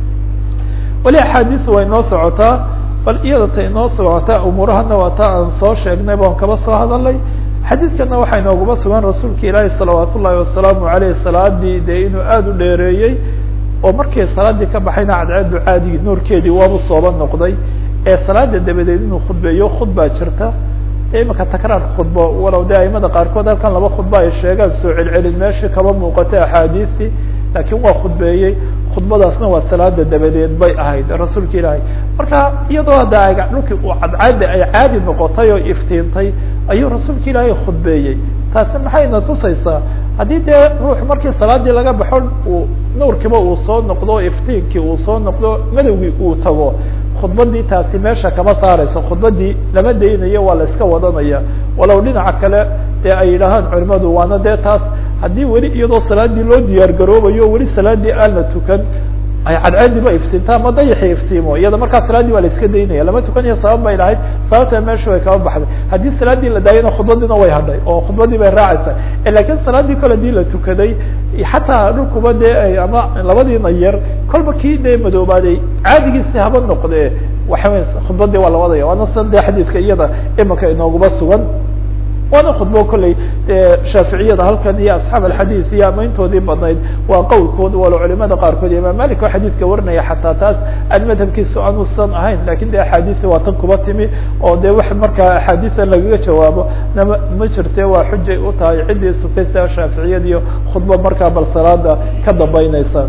weli axaadiis way inoo socotaa bal iyada ta inoo socotaa umuurahana waa taa aan soo sheegnay baan kaba soo hadalay xadiidkana waxaa inooguma sugan rasuulka ilaahi salawaat ullahi wasalaamu aleyh salaadii dee inuu aada u dheereeyey oo markii salaadii ka baxayna cadceedu caadigi nuurkeedii waabu sooba noqday ee salaada dabadeed inuu khudbeeyo khudbaa jirta imika takraar khudbo walow de aimada qaarkood halkan laba khudba ay sheegaan soo celcelin meeshii kaba muuqatay axaadiistii laakiin waa khudbeeyey khudbadaasna waa salaada dabadeed bay ahayd rasuulka ilaahay marka iyadoo hadda aga dhulkii uu cadcaadi ay caadi noqotay oo iftiintay ayuu rasuulka ilaahay khudbeeyey taasi maxayna tusaysaa haddii dee ruux markii salaadii laga baxo uu nuurkiiba uu soo noqdo iftiinkii uu soo noqdo madowgii uu tago khudbadii taasi meesha kama saarayso khudbadii lama daynayo waa la iska wadanaya walow dhinaca kale dee ay yidhaahaan culimadu waana dee taas haddii weli iyadoo salaadii loo diyaar garoobayo weli salaadii aan la tukan ay cadceediba iftiinta ama dayaxi iftiimo iyada markaa salaadii waa la iska daynaya lama tukanayo sabab bay lahayd sababta meesha way kaba baxday haddii salaadii la daayana khudbadiina way hadhay oo khudbadii bay raacaysaa lakin salaadii kole hadii la tukaday xataa dhulkuba dee ama labadiina yar kolba kii dee madoobaaday caadigiisi haba noqde waxa wey khudbadii waa la wadaya waana sida de xadiidka iyada imika inooguma sugan waana khudbo kolley shaaficiyada halkan iyo asxaab alxadiis iyo amayntoodii badnayd waa qowlkood walo culimada qaarkood imaam malik oo xadiidka warinaya xataa taas aan madhabkiisu anuusan ahayn lakin de axaadiisi waa tan kuba timi oo de wax markaa axaadiisa lagaga jawaabo nama ma jirte waa xujay u tahay ciddii sugtay sida shaaficiyadiiyo khudbo markaa bal salaada ka dambeyneysa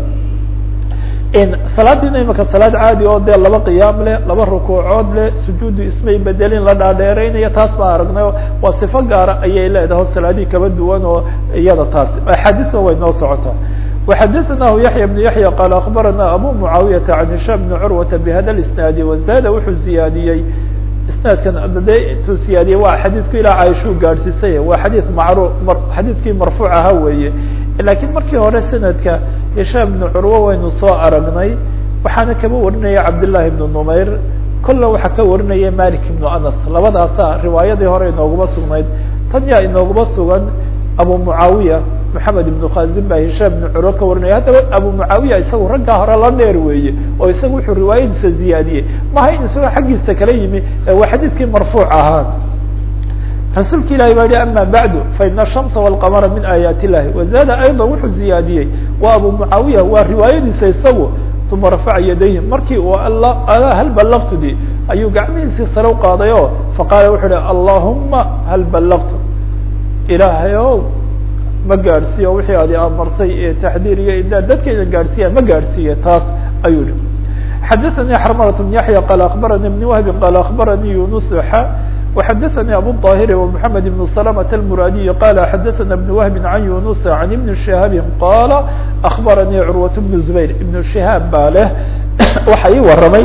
salaadiina imika salaad caadi oo dee laba qiyaam leh laba rukuucood leh sujuudu ismay bedelin la dhaadheereynayo taas baa aragnay waa sifo gaara ayay leedahay o salaadii kaba duwan oo iyada taas axaadiisna way noo socotaa وxadثnaه yaحyى بن yaحyى qال aخbarana abu mعaawiyaةa عan هisham بn curwaةa bhada اsnaadi wazada wuxuu ziyaadiyey isnaadkan de intuu siyaadiyey waa xadiidku ilaa caaishuu gaadhsiisay waa xadii macru xadiidkii marfuuc ahaa weeye lakiin markii hore sanadka hishaam ibnu curwo waynu soo aragnay waxaana kaba warinaya cabdالlahi ibnu numayr kolla waxaa ka warinaya malik ibnu anas labadaasa riwaayadii hore inooguma sugnayd tan yaa inooguma sugan abu mucaawiya maxamed ibnu khazin baa hishaam ibnu curo ka warinaya haddaba abu mucaawiya isagu raggaa hore la dheer weeye oo isagu wuxuu riwaayadiisa ziyaadiyey maha in isagoo xaggiisa kala yimi waa xadiidkii marfuuc ahaa rasuulka ilahi baa yihi ama bacdu faina الshamsa wاlqamara min aayaati illahi wazada ayضa wuxuu ziyaadiyey waa abu mucaawiya waa riwaayadiisa isagu uma rafaca yadayhi markii uu hal balaqtudi ayuu gacmihiisii sare u qaaday o faqaala wuxuu hi allahuma hal balaqtu ilaahay ow ma gaadhsiiyo wixii adi amartay ee taxdiir iyo idaa dadkayda gaadhsiiya ma gaadhsiiye taas ayuu hi xadaثanii xarmarat bn yaxya qaala akbaranii ibn wahbi qaala akbaranii yunus xa وxdثnي abو الطاhر ومحمد بن سلمة المrاdي qال xdثna بن وهب عن يuنس عن بن شهاaب qال أخبرني cروة بن زبير بن شهاaب baa leh waxa ii waramay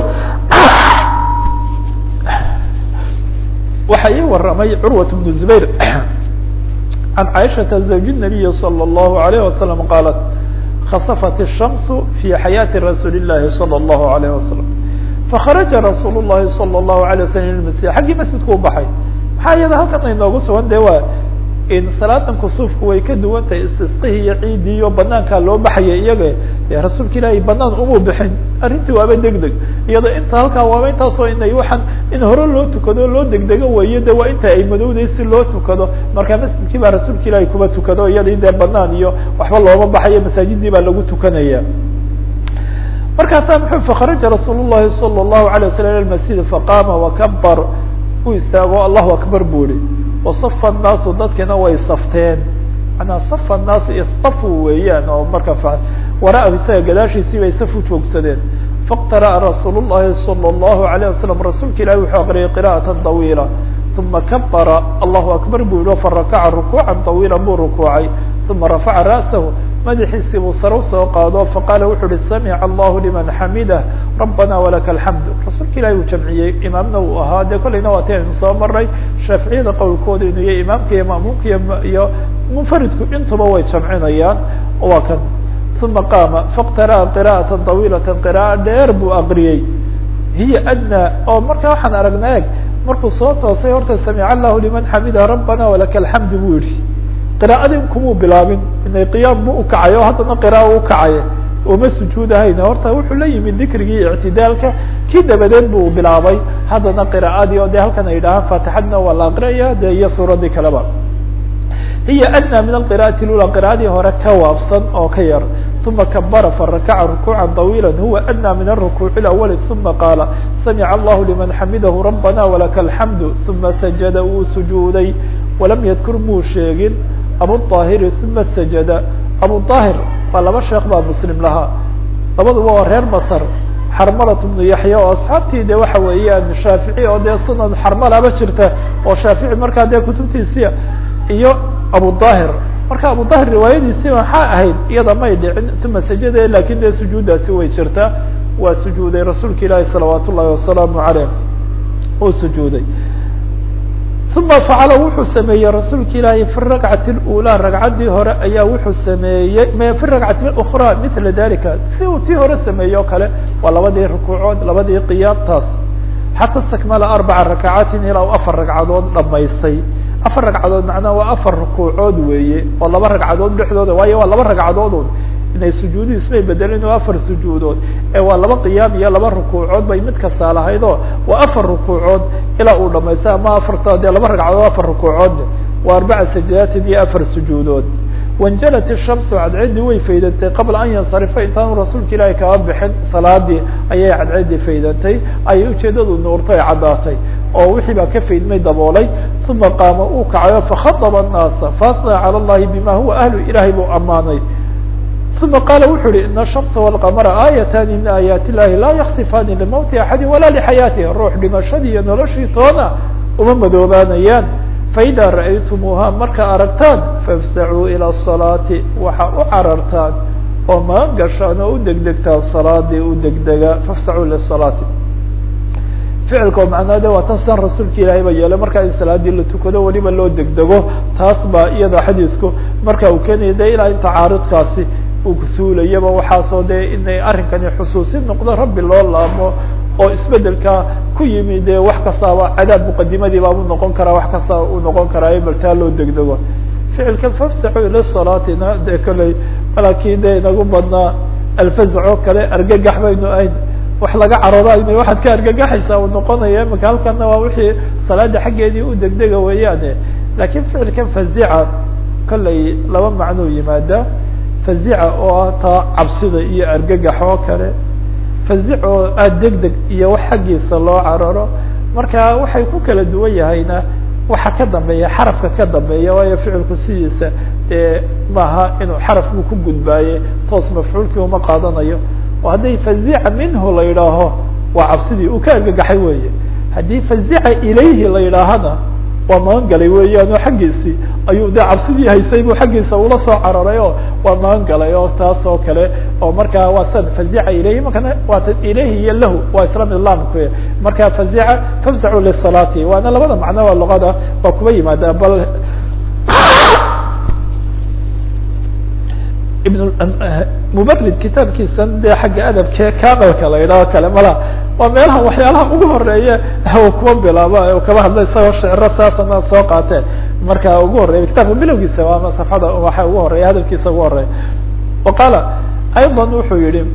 waxa ii waramay cروة بن زبير عن عائشة زوج النبي صلى الله عليه وسلم qالت خصفت الشمس في حياة رsuuل اللhi صلى الله عليه وسلم fakharaja rasuul الlahi salى الlahu عalيه waslm il masjid xaggii masjidku u baxay maxaa iyada halkan aynoogu sugan de waa in salaadan kusuufku way ka duwan tahay istisqihii iyo ciidii iyo banaankaa loo baxaya iyaga dee rasuulka ilaahay banaan umuu bixin arrintii waaba deg deg iyado inta halkaa waaba intaasoo inay waxaan in hore loo tukado loo degdego weeye de waa inta ay madowday si loo tukado marka masjidkii baa rasuulka ilaahay kuba tukado iyadii dee banaan iyo waxba looma baxayo masaajidii baa lagu tukanaya markaasaa mxuu fakharaja rasuul الlahi salى الlahu عalيه waslam ilى masjid faqaama wakabar u istaago allahu akbar bu ihi wasafa الnaasu dadkina way safteen manaa safa الnaasu istafu weeyaan oo marka wara isaga gadaashiisii bay saf u joogsadeen fاqtara'a rasuul الlahi salى الlahu عalيه wasalam rasuulka ilahi wuxuu aqriyay qira'aة طawiila uma kabara allahu akbar bu yihi farakaca rukuuca طawiila buu rukuucay uma rafaca ra'sahu madaxiisii buu sare usoo qaado faqaala wuxu uhi samica allahu liman xamidah rabbana walaka alxamdu rasuulka ilahi uu jamciyey imaamna uu ahaa dee kolleyna waa ti aynu soo maray shaaficiyada qowlkooda inuu yahy imaamka iyo ma'muumka iyo munfaridku intuba way jamcinayaan waa kan uma qaama faqtara'a qira'ata طawiilata qira'a dheer buu aqriyey hiya adnaa oo marka waxaan aragnaa eg markuu soo toosay horta samica allahu liman xamida rabbana walaka alxamdu buu yihi qira'adii kumuu bilaabin inay qiyaam bu ukacay oo haddana qira'a ukacay uma sujuudahayn horta wuxuu la yimid dikrigii ictidaalka kii dabadeed buu bilaabay haddana qira'adii oo de halkan ay dhahaan faatixadna waa la aqriyaya de iyo suuraddii kaleba hiya adnaa min alqira'ati lula qira'adii hore ka waabsan oo ka yar uma kabara farakaca rukuuca طawiila huwa adnaa min aلrukuuc اlawali uma qaala samica allahu liman xamidahu rabbana walaka alxamdu uma sajada wuu sujuuday walam yadkur muu sheegin abuطaahiri uma sajada abuطaahir waa laba sheekh baa muslim lahaa labaduba waa reer masr xarmalat bnu yaxya oo asxaabtii de waxa weeyaan shaafici oo dee sunan xarmalaba jirta oo shaafici markaa dee kutubtiisia iyo abuطaahir marka abuطaahir riwaayadiisi maxaa ahayd iyada may dhicin uma sajada lakin dee sujuuddaasi way jirtaa waa sujuuday rasuulka ilaahi salawaat ullahi wasalaamu aleyh uu sujuuday uma facala wuxuu sameeyey rasuulka ilaahi fi rakcati اlأulى ragcaddii hore ayaa wuxuu sameeyey fi rakcati اأkrى mila dalika si uu tii hore sameeyey o kale waa labadii rukuucood labadii qiyaamtaas xata stakmala arbaca rakacaatin ilaa u afar ragcadood dhamaystay afar ragcadood macnaha waa afar rukuucood weeye oo laba ragcadood dhexdooda waayo waa laba ragcadoodun inay sujuudu ismay bedelin oo afar sujuudood ee waa laba qiyaam iyo laba rukuucood bay mid kastaa lahayd oo waa afar rukuucood ilaa uu dhamaystay ama afarta dee laba ragcadood afar rukuucood waa arbaca sajadaatin iyo afar sujuudood wanjalat ishamsu cadceeddii way faydantay qabla an yansarifa intaanu rasuulka ilaahi kaba bixin salaadii ayay cadceeddii faydantay ayay ujeedadu nuurtay caddaatay oo wixii baa ka faydmay daboolay uma qaama uu kacayo fakhaطba الnaasa faasna calى اllahi bima huwa ahlu ilahay buu ammaanay uma qaala wuxu uhi ina الshamsa wاlqamara aayatani min aayaati illahi laa yaksifaani limowti axadi walaa lixayaatih ruux dhimashadii iyo noloshii toona uma madoobaanayaan faida ra'aytumuuha marka aragtaan faafsacuu ilى الصalaati waxa u carartaan oo magan gashaan oo u degdegtaan salaadii u degdega faafsacuu lisalaati ficilka oo macnaa de waa tan san rasuulka ilaahay ba yeelay marka in salaadii la tukado weliba loo degdego taas baa iyada xadiidku marka uu keenaya de ilaa inta caaridkaasi uu kusuulayaba waxaasoo de inay arrinkani xusuusin noqdo rabbi loo laamo oo isbedelka ku yimi de wax kastaaba cadaab muqadimadii baabuu noqon karaa wax kasta uu noqon karaa bal taa loo degdego ficilka fafsaxu ila salaatina dee kolley malakii dee inagu badnaa alfazco kale argagax baynu ahayn wax laga caroodaayna waxaad ka argagaxaysaa uu noqonaya imika halkana waa wixii salaada xaggeedii u degdega weeyaane lakin ficilkan fazica kolley laba macnuu yimaada fazica oo ah taa cabsida iyo argagax oo kale fazic oo ah deg deg iyo wax xaggiisa loo cararo marka waxay ku kala duwan yahayna waxa ka dambeeya xarafka ka dambeeya waayo ficilku sidiisa dee maaha inuu xarafku ku gudbaaye toos mafcuulkii uma qaadanayo oo hadday fazica minhu la yidhaaho waa cabsidii uu ka argagaxay weeye haddii fazica ilayhi la yidhaahana waa magan galay weeyaan oo xaggiisii ayuu de cabsidii haysay buu xaggiisa ula soo cararay oo waa magan galay oo taas oo kale oo markaa waa san fazica ilayhi markana waata ilayhi iyo lahu waa isla mid laamku marka fazica fafzacu lisalaati waana labada macno waa luqada waa kuba yimaada bal ibn mubarid kitaabkiisan dee xagga adabke kamilka la yidhaho kale mala waa meelaha waxyaalaha ugu horeeya kuwa bilaaba kaba hadla isagoo shicro saasana soo qaateen marka ugu horeya kitaabka bilowgiisa ama safxada waxa ugu horeya hadalkiisa ugu horeya wa qaala ayضa wuxuu yihi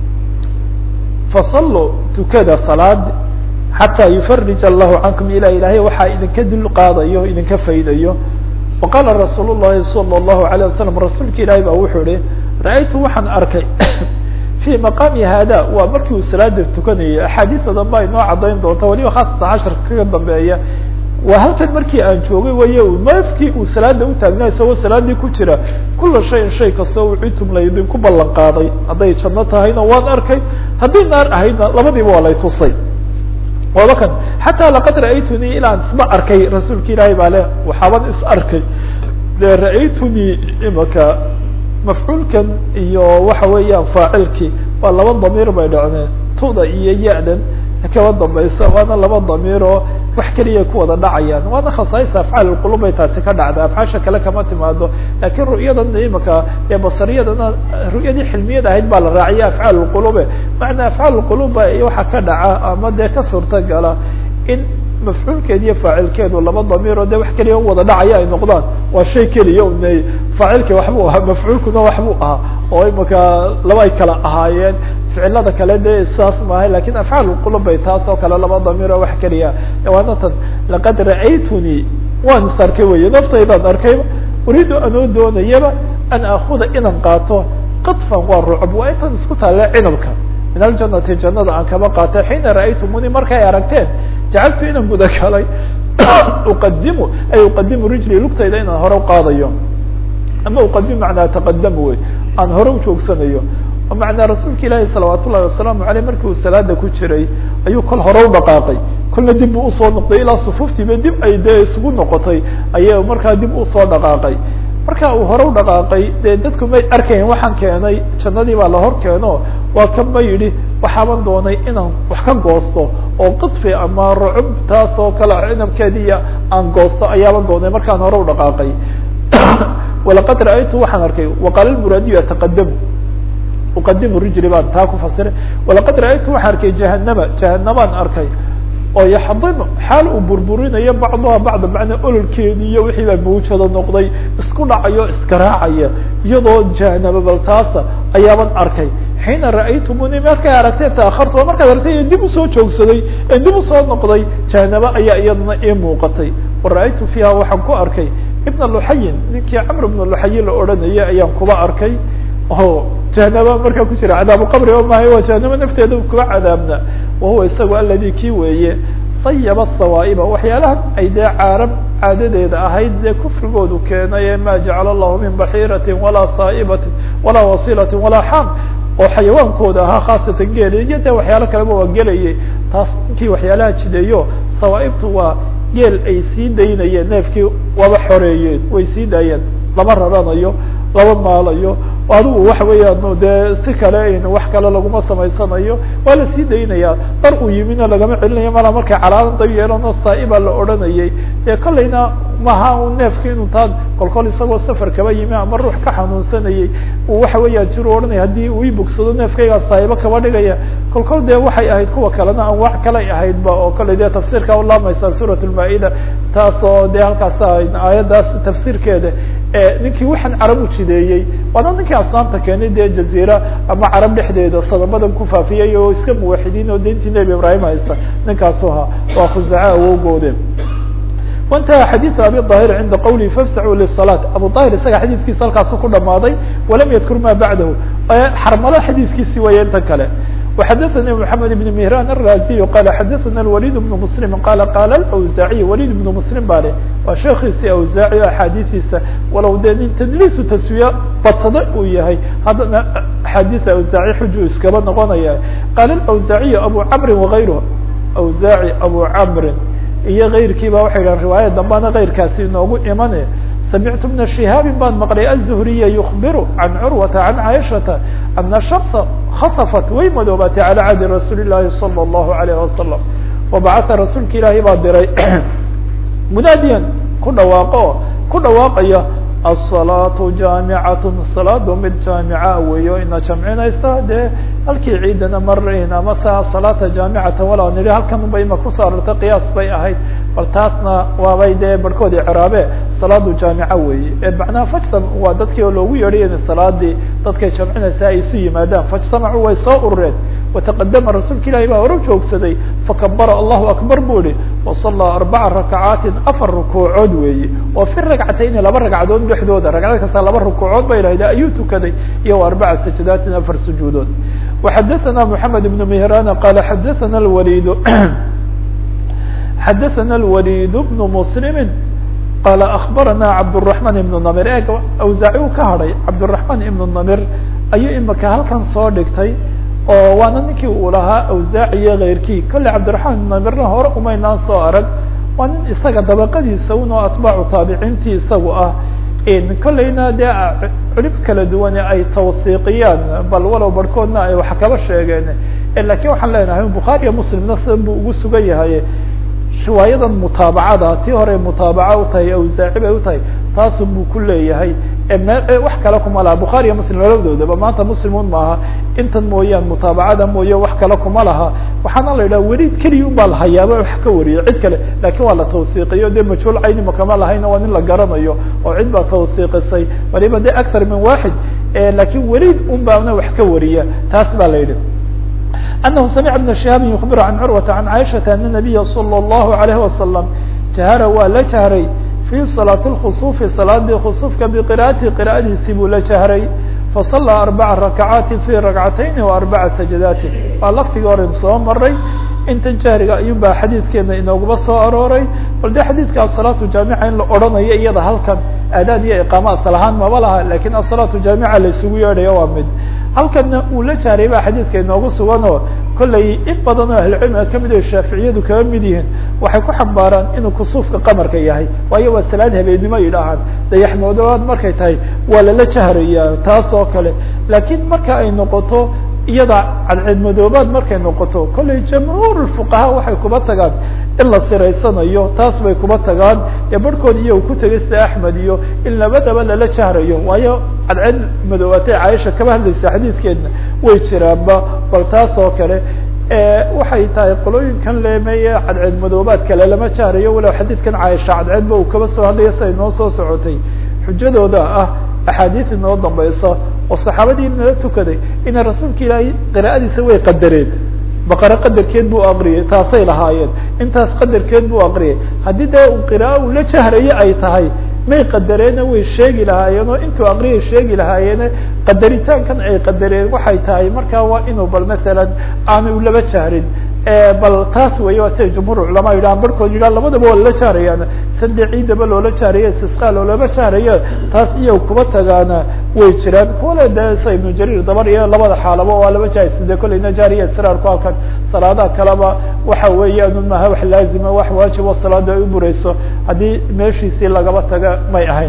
fasaluu tukada salaad xataa yufarij allahu cankum ila ilahay waxaa idinka dul qaadayo idinka faydayo waqaala rasuul الlahi salى الlahu عalيه wasalam rasuulka ilaahi ba wuxuu ihi ra-aytu waxaan arkay fii maqaami hada waa markii uu salaada tukanayay axaadiisa dambe ay noo cadayn doonta waliba khaasatan casharka kaga dambeeya waa halkan markii aan joogay way mafkii uu salaada utaagnaa isagoo salaadii ku jira kula shayin shay kastoo ucitum la idinku ballan qaaday hadday janno tahayna waan arkay haddii naar ahaydna labadiiba waa lay tusay waaba kan xataa laqad ra'aytunii ilaan isma arkay rasuulka ilaahay baa le waxaaban is arkay de ra'aytunii imaka mafcuulkan iyo waxa weeyaan faacilkii waa laba damiir bay dhacdeen tuda iyo ya-dan kaba dambaysa waana laba damiir oo wax keliya ku wada dhacayaan waana khasaais afcaal qulub bay taasi ka dhacda afcaasha kale kama timaado lakin ru'yadan imaka ee basariyadana ru'yadii xilmiyad ahayd baa la raaciya afcaal qulube macnaa afcaal quluba waxa ka dhaca ama dee ka suurta gala in mafcuulkeed iyo faacilkeedu laba damiiro de wax keliya u wada dhacaya ay noqdaan waa shay keliya un faacilki waxbuu ahaa mafcuulkuna waxbuu ahaa oo imaka laba ay kala ahaayeen ficilada kale de saas maahay lakin afcaal qulub bay taas oo kale laba damiiro wax keliya waana tan laqad ra'aytunii waan is arkay wey naftaydaan arkayba uriidu anoo doonayaba an akuda inaan qaato qadfan waa rucb waa intaan isku taale cinabka min aljanati jannada aan kaba qaatay xiina ra'aytumuni markay aragteen jacaltu inaan guda galay uqadimu ay uqadimu rijli lugtayda inaan hore uqaadayo ama uqadimu macnaa taqadamu wey aan hore ujoogsanayo macnaa rasuulka ilaahi salawaat ullahi wasalaamu aleyh markii uu salaada ku jiray ayuu kol hore u dhaqaaqay kolna dib buu usoo noqday ilaa sufuuftiiba dib ay dee isugu noqotay ayay markaa dib usoo dhaqaaqay marka uu hore u dhaqaaqay dee dadku may arkayn waxaan keenay jannadii baa la hor keeno waa kan ba yidhi waxaaban doonay inaan wax ka goosto oo qidfi ama rucub taas oo kale cinabkeediiya aan goosto ayaaban doonay markaan hore u dhaqaaqay walaqad ra'aytu waxaan arkay waqaala lmuraadiyu ataqadamu uqadimu rijli baan taa ku fasiray walaqad ra'aytu waxaan arkay jahanama jahanabaan arkay oo yaxdimu xaal uu burburinayo bacduha bacda macnaa ololkeedi iyo wixii baa mawjado noqday isku dhacayo iskaraacaya iyadoo jahanaba bal taasa ayaaban arkay xiina ra'aytumuni markay aragtee taakartu oo markaad aragtay dib usoo joogsaday ee dib usoo noqday jahanaba ayaa iyadana ii muuqatay wa ra'aytu fiiha waxaan ku arkay ibna luxayin ninkii camr ibna luxayin la odhanayay ayaan kuba arkay o jahanaba markaa ku jira cadaabu qabri oo maahay waa jahanaba nafteeda kuba cadaabna wahuwa isagu aladi kii weeye sayaba sawaa'iba waxyaalahan ay dee caarab caadadeeda ahayd dee kufrigoodu keenay ee ma jacala allahu min baxiiratin walaa saa'ibatin walaa wasilatin walaa xaam oo xayawaankooda ahaa khaasatan geela iyo dee waxyaalo kaleba waa gelayay taas inkii waxyaalaha jideeyo sawaa'ibtu waa geel ay sii daynayeen neefkii waba xoreeyeen way sii daayeen lama raranayo lama maalayo adigu waxa weeyaan dee si kale wax kale laguma samaysanayo waa la sii daynaya dar uu yimina lagama celinayo mala markay calaadan dab yeelano saaiba la odhanayay dee kolleyna maha u neefki inuu taa kolkol isagoo safar kaba yimi ama ruux ka xanuunsanayay uu waxa weeyaan jiru odhanaya haddii uu ibogsado neefkaygaa saaibo kaba dhigaya kolkol dee waxay ahayd kuwa kalena aan wax kalay ahaydba oo kolley dee tafsiirka ulaamaysaa suurat lmaa-ida taas oo dee halkaas aayaddaas tafsiirkeeda ninkii waxaan carab u jideeyey waana ninkii asnaamta keenay dee jaziira ama carab dhexdeeda sadamadan ku faafiyey oo iska muwaxidiin oo dayntii nebi ibraahim haysta ninkaasu ahaa waa khuzaca awowgoode وانتهى xadيث abي ظاhر عinda qwلi fاfsعوا للصلاة abu ظاhir isaga xadيثkiisa halkaasu ku dhamaaday وalam ydkr ma baعdah xarmalo xadيثkiisi way inta kale وxadثnي محمد بن مهrان الرازي qال xadثna الوليد بن مسلم qال qال الأوزاعي وليد بن مسلم ba le waa sheekiisi أوزاعي o أxاadiثiisa walow dee nin تdliisu taswiya badsado uu yahay haddana أxاadiث أوزاعي xuju iskaba noqonaya qال الأوزاعي أبو cمr وغayره أوزاعي أبو cمr iyo kayrkiiba waxay dhahan riwaayad dambana kayrkaasi inoogu imane samictu bna shihaabi baan maqlay aلzuhriya yukbiru can curwata can caaishata ana shaksa khasafat way madoobatay calى cahdi rasuuli الlahi salى الlahu عalayه wasalam wabacata rasuulka ilaahay baa diray munaadiyan ku dhawaaqo ku dhawaaqaya الصلاaة جاaمعaة صلاadu mid جاaمعa weeyo ina jamcinaysa dee halkii ciidana marin ama sa صلاaةa جاaمعaةa walaa nihi halkan ba ima kusoo arortay قyaas bay ahayd bal taasna waabay dee barhkoodi craabe salaadu jaamica weeye macnaha fajtam waa dadkii oo loogu yeedhay in salaadii dadkay jamcinaysa ay isu yimaadaan fajtamacuu way soo urureen wataqadama rasuulka ilahi baa hore joogsaday fakabara allahu akbar bu ihi wasalaa arbaca rakacaatin afar rukuucood weeye oo fi ragcatayni laba ragcadood dhexdooda ragcad kasta laba rukuucood ba idhahda ayuu tukaday iyo arbaca sajadaatin afar sujuudood waxadaثana moxamed ibn mihrana qala xadaثana lwalid xadaثana الwalid bn mslimi qala akbarana cabdالرaحman ibn namir e awsaaci u ka hadhay cabdالرaحman ibn namir ayuu imika halkan soo dhigtay oo waana ninkii uu lahaa awsaaci iyo keyrkii kolley cabdiraحman ibn namirna hore umaynaan soo arag waa nin isaga dabaqadiisa un oo atbaacu taabiciintii isagu ah kolleyna dee culib kala duwane ay tawsiiqiyaan bal walow barhkoodna ay wax kaba sheegeen lakin waxaan leenahay bukhaariya muslimna sidan buu ugu sugan yahay riwaayadan mutaabacada tii hore mutaabaca u tahay awsaaci bay utahay taasun buu ku leeyahay wax kale kuma laha bukhaariya muslim labadoodaba maanta muslimun maaha intan mooyaan mutaabacada mooye wax kale kuma laha waxaana la yidhaha weliid keliya un baa lahayaaba wax ka wariyo cid kale lakin waa la tawsiiqiyo de majhuul caynima kama lahayna waa nin la garanayo oo cid baa tawsiiqisay waliba de actar min waxid lakin weliid un baana wax ka wariya taas baa la yidhi أنه سمع بن شهاب يخبر عن عروة عن عائشة أن النبي صلى الله عليه وسلم جهر waa la جهray في صلاة الخصوف صلاadii خصوفka بقراءaته قراءadiisi buu la جهray فصلى أربع ركعاaت في ركعتين وأربع سجداaت waa lftigii hore soo maray intan jahriga ayun baa xadiidkeena inoogaba soo arooray bal de xadiidka aلصلاaةu jaamica in la odhanayo iyada halkan aadaad iyo iqaama asal ahaan maba laha lakin aلصلاaةu jaamica la isugu yeedhayo waa mid halkana uu la jahray ba xadiidka inoogu suganoo kollay in badan oo ahlucilmiga kamid o shaaficiyadu kaba mid yihiin waxay ku xambaaraan inuu kusuufka qamarka yahay waayo waa salaad habeennimo yidhaahaan dayaxmoodobaad markay tahay waa lala jahraya taas oo kale lakin marka ay noqoto iyada cadceedmadoobaad markay noqoto kollay jamhuur fuqaha waxay kuba tagaan in la siraysanayo taas bay kuba tagaan ee barhkood iyo ku tegay sida axmed iyo in labadaba lala jahrayo waayo cadceed madoobaatay caaisha kaba hadlaysa xadiidkeedna way jiraanba bal taas oo kale waxay tahay qolooyinkan leemeeye cadceed madoobaad kale lama jahrayo walow xadiidkan caaisha cadceedba uu kaba soo hadlaya siday noo soo socotay xujadooda ah axaadiis inoo dambaysa oo saxaabadii nala tukaday ina rasuulka ilaahay qiraa'adiisa way qadareen baqare qadarkeed buu aqriyay taasay lahaayeen intaas qadarkeed buu aqriyay haddii dee qira'a uu la jahraye ay tahay may qadareena way sheegi lahaayeen oo intuu aqriyay sheegi lahaayeene qadaritaankan ay qadareen waxay tahay markaa waa inuu bal masalan aanu laba jahrin bal taas weeye waa siday jumhuur culamaa yidhahan barhkood yidhaha labadaba waa lala jahrayaan sande ciidaba loola jahraye istisqa loolama jahraye taas iyo kuba tagaana way jiraan kuwale de sa ibnu jariir dabar iyo labada xaalaba waa laba jahaysa de kolleyna jahriya israarku halkan salaadaha kaleba waxa weeyaan un maha wax laazima wax waajibo salaada ay u bureyso haddii meeshiisii lagaba taga may ahayn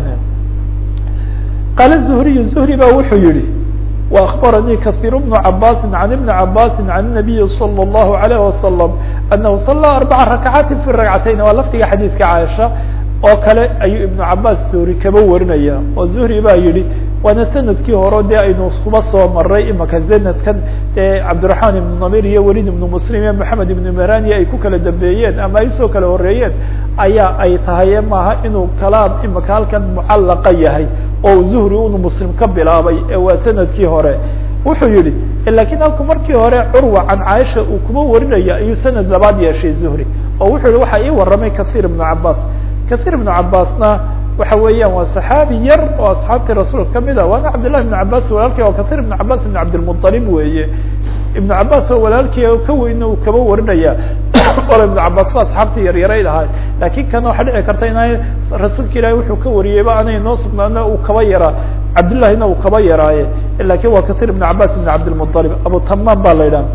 qaala zuhriy zuhri ba wuxuu yihi وأخبرني كثير بن عباس عن بن عباس عن النبي صلى الله عليه وسلم أنه صلى أربع ركعات في الركعتين waa lfdiga xadيiثka cاaشha oo kale ayuu iبن cabاs zuhri kaba warinaya oo zuhri baa yihi waana sanadkii hore dee aynu kuba soo maray imaka sanadkan dee cabdiraxmaan ibnu namir iyo welid ibnu muslim iyo maxamed ibnu merani ay ku kala dambeeyeen ama ay usoo kala horeeyeen ayaa ay tahay maaha inuu kalaam imaka halkan mucallaqa yahay oo zuhri unu muslim ka bilaabay ee waa sanadkii hore wuxuu yihi lakiin halku markii hore curwa can caaisha uu kuma warinaya ayuu sanad labaad yeeshay zuhri oo wuxuu yihi waxaa ii waramay kahiir ibnu cabaas kahiir ibnu cabaasna waxa weeyaan waa saxaabi yar oo asxaabtii rasuulka kamid ah waana cabdillahi ibnu cabas walaalkii oo kahiir ibnu cabas ibn cabdilmuطalib weeye ibnu cabas oo walaalkii ka weyna uu kaba warinaya olo ibnu cabas ba asxaabtii yaryarayd ahay laakiin kana waxaa dhici karta ina rasuulka ilahi wuxuu ka wariyeyba anay noo sugnaana uu kaba yaraa cabdillahina uu kaba yaraaye lakin waa kahiir ibnu cabas ibn cabdilmuطalib abu tamaan ba la yidhaha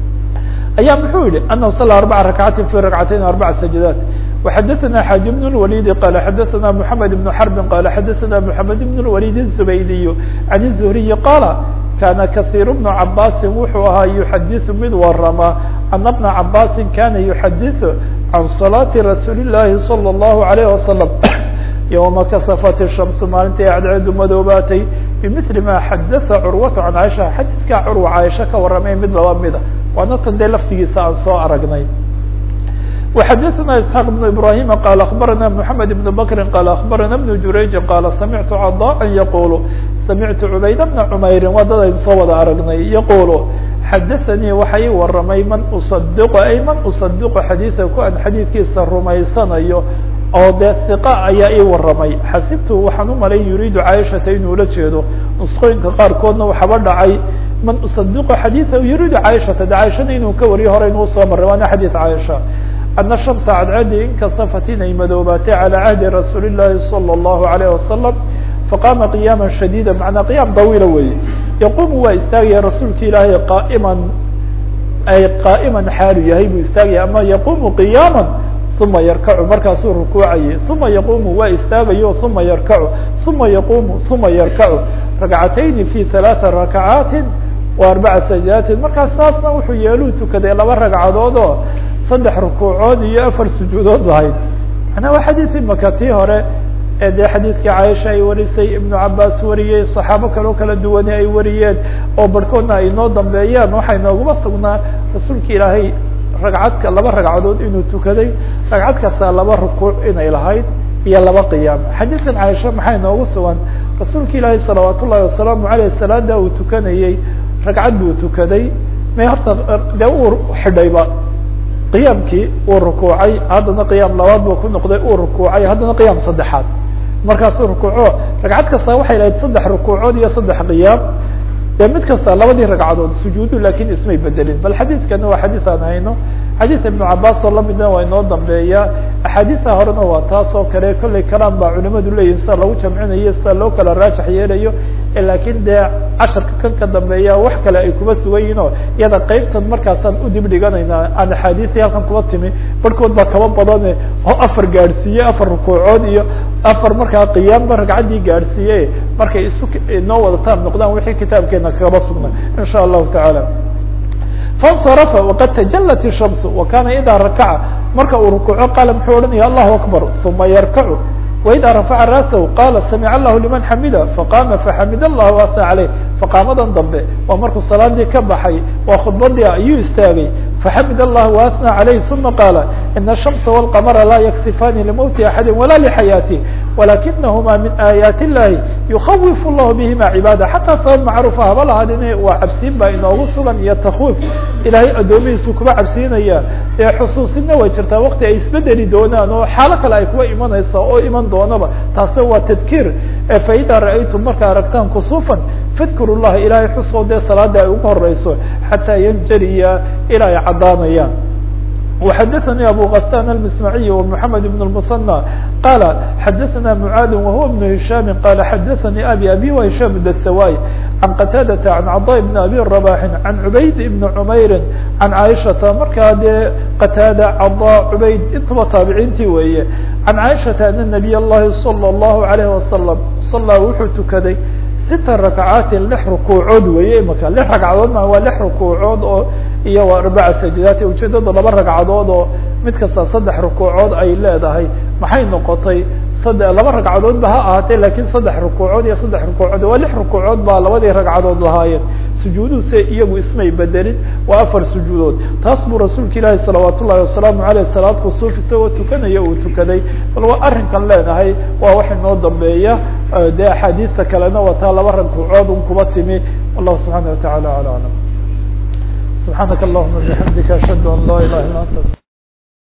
ayaa muxuu yihi anahu sala arbaca rakcatin fi rakcatayn arbaca sajadaat وxadثna xاج بن الوليد qال xadثna محamed بن حرب qال xadثna محamed بن الوليد الزbaydiي عن الزهري qال kana kaثير بن cabاsi wuxuu ahaa يحadiث mid warama أن بنa cabاsi kana يحadiث عan صلاaةi رasuuل اللahi صلى الله عليه وسلم يومa kasفت الشhمس maalintai cadceedu madoobaatay بمثل ma xadaثa curwaة عan caiشha xadiثka curwa caaisha ka waramay mid laba mida waana tan dee laftigiisa aan soo aragnay وxadثna اسحاq بن ibrahيm qال aخbarana محamed بن bkri qال aخbarana بن jurayji qال samictu caضاءa yaqul samictu cubayd بna cmayri waa dad aynu soo wada aragnay yaqul xadaثanii waxa ii waramay man uصadiq ay man uصadiq xadiiثa ku an xadiidkiisa rumaysanayo oo dee ثiqa ayaa ii waramay xasibtu waxaan u malay yuriidu caaishata inuu la jeedo nusqooyinka qaarkoodna waxaba dhacay man uصadiq xadiiثa yuriidu caaishata de caaishada inuu ka wariyo hore inuu soo maray waana xadiiث caaisha ana shamsa cadcadi inkasafat inay madoobaatay calى cahdi rasuuli الlahi salى الlahu عalيه wasalam faqama qiyaama shadiida macnaa qiyaam dawiila weeye yaqumu waa istaagaya rasuulka ilaahay qaaiman ay qaa'iman xaalu yahay buu istaagaya ama yaqumu qiyaama uma yarkacu markaasuu rukuucaye uma yaqumu waa istaagayo uma yarkacu uma yaqumu uma yarkacu rakcatayni fi ثalaaثa rakacaati wa arbaca sajaatin markaas saasna wuxuu yeeluu tukaday laba ragcadood oo saddex rukuucood iyo afar sujuudood lahayd macnaa waa xadiid imaka tii hore ee dee xadiidkii caaisha ay warisay ibnu cabaas wariyey saxaabo kaloo kala duwane ay wariyeen oo barhkoodna ay noo dambeeyaan waxay nooguma sugnaa rasuulka ilaahay ragcadka laba ragcadood inuu tukaday ragcad kasta laba rukuuc inay lahayd iyo laba qiyaam xadiidkan caaisha maxay noogu sugan rasuulka ilaahay salawaat ullahi wasalaamu aleyh salaada uu tukanayey ragcad buu tukaday may horta dee uu xidhayba qiyaamkii uu rukuucay haddana qiyaam labaad buu ku noqday uu rukuucay haddana qiyaam saddexaad markaasuu rukuuco ragcad kasta waxay lahayd saddex rukuucood iyo saddex qiyaam dee mid kasta labadii ragcadood sujuudu lakin ismay bedelin bal xadiidkana waa xadiid aan hayno xadiid ibnu cabaas oo lamidna waa inoo dambeeya axaadiisa horena waa taas oo kale kollay kalaan baa culimadu leeyihin sida lagu jamcinayo sida loo kala raajax yeelayo lakin dee casharka kan ka dambeeya wax kale ay kuma sugan yihin oo iyada qeybtan markaasaan udib dhiganayna aan axaadiisii halkan kuba timi barhkood baa kaba badane oo afar gaadhsiiye afar rukuucood iyo afar markaa qiyaamba ragcaddii gaadhsiiye markay isu noo wadataan noqdaan wixii kitaabkeena kaba sugna in sha allahu tacaala faاnsarafa waqad tajalat الshams wakana ida rakaca marka uu rukuuco qaala muxuu odhanaya allahu akbar uma yarkacu وإdا رفع rأسه qال سمع الله لمن xمda فقام فxمd الله وأثنى عليه فقاamadan dambe waa markuu saلaadii ka baxay waa khudbadii ayuu istaagay فxمd الله وأثنى عليه ثuمa qاaل إن الشhمس والقمر lا يكسفاni لموت أحد ولا لحياته ولakinهma min آياaت اللahi يخوف الله بهma عباadة حatىa sabب macروف haba lahaadine waa cabsiin baa inoogu sugan iyo تkويف ilahay adoomihiisu kuba cabsiinaya ee xusuusina way jirtaa wakti ay isbedeli doonaan oo xaalo kale ay kuwa imanaysa oo iman doonaba taasna waa tadkiir faida ra'aytum markaa aragtaan kusuufan fadkuru llaha ilahay xusoo dee salaada ay ugu horeyso xataa yanjaliya ilaa ay caddaanayaan وxadثnي abو غسان المسمعي ومحمد بن المثنى qال xadثna معاad وهو بن هiشام qال xadثnي أbي أbي وهiشام الدستواي عن qتاadة عن cضاء بن أbي رباح عن عbayd بن عmayr عن عائشhaةa markaa dee qتاadة cضاء عbayd intaba taabiciintii weeye عن عائشhaةa أن نبي الlahi صلى الله عليه وسلم صلىa wuxuu tukaday sita rakcaatin lix rukuucood weeye imaka lix ragcadood ma waa lix rukuucood oo iyo arbaca sajadaat ujeedadu laba ragcadood oo mid kasta saddex rukuucood ay leedahay maxay noqotay sadde laba ragcadood ba ha ahaatee lakin saddex rukuucood iyo saddex rukuucood waa lix rukuucood baa labadii ragcadood lahaayeen sujuuduhu se iyagu ismay bedelin waa afar sujuudood taas buu rasuulka ilaahi salawaat ullahi wasalaamu aleyh salaad kusuuf isagoo tukanaya uu tukaday bal waa arrinkan leenahay waa wax inoo dambeeya dee axaadiista kalena waa taa laba rukuucood un kuba timi wallahu subxaana watacala ala aclam subxaanaka allahuma bixamdika ashhadu an laa ilaha illa anta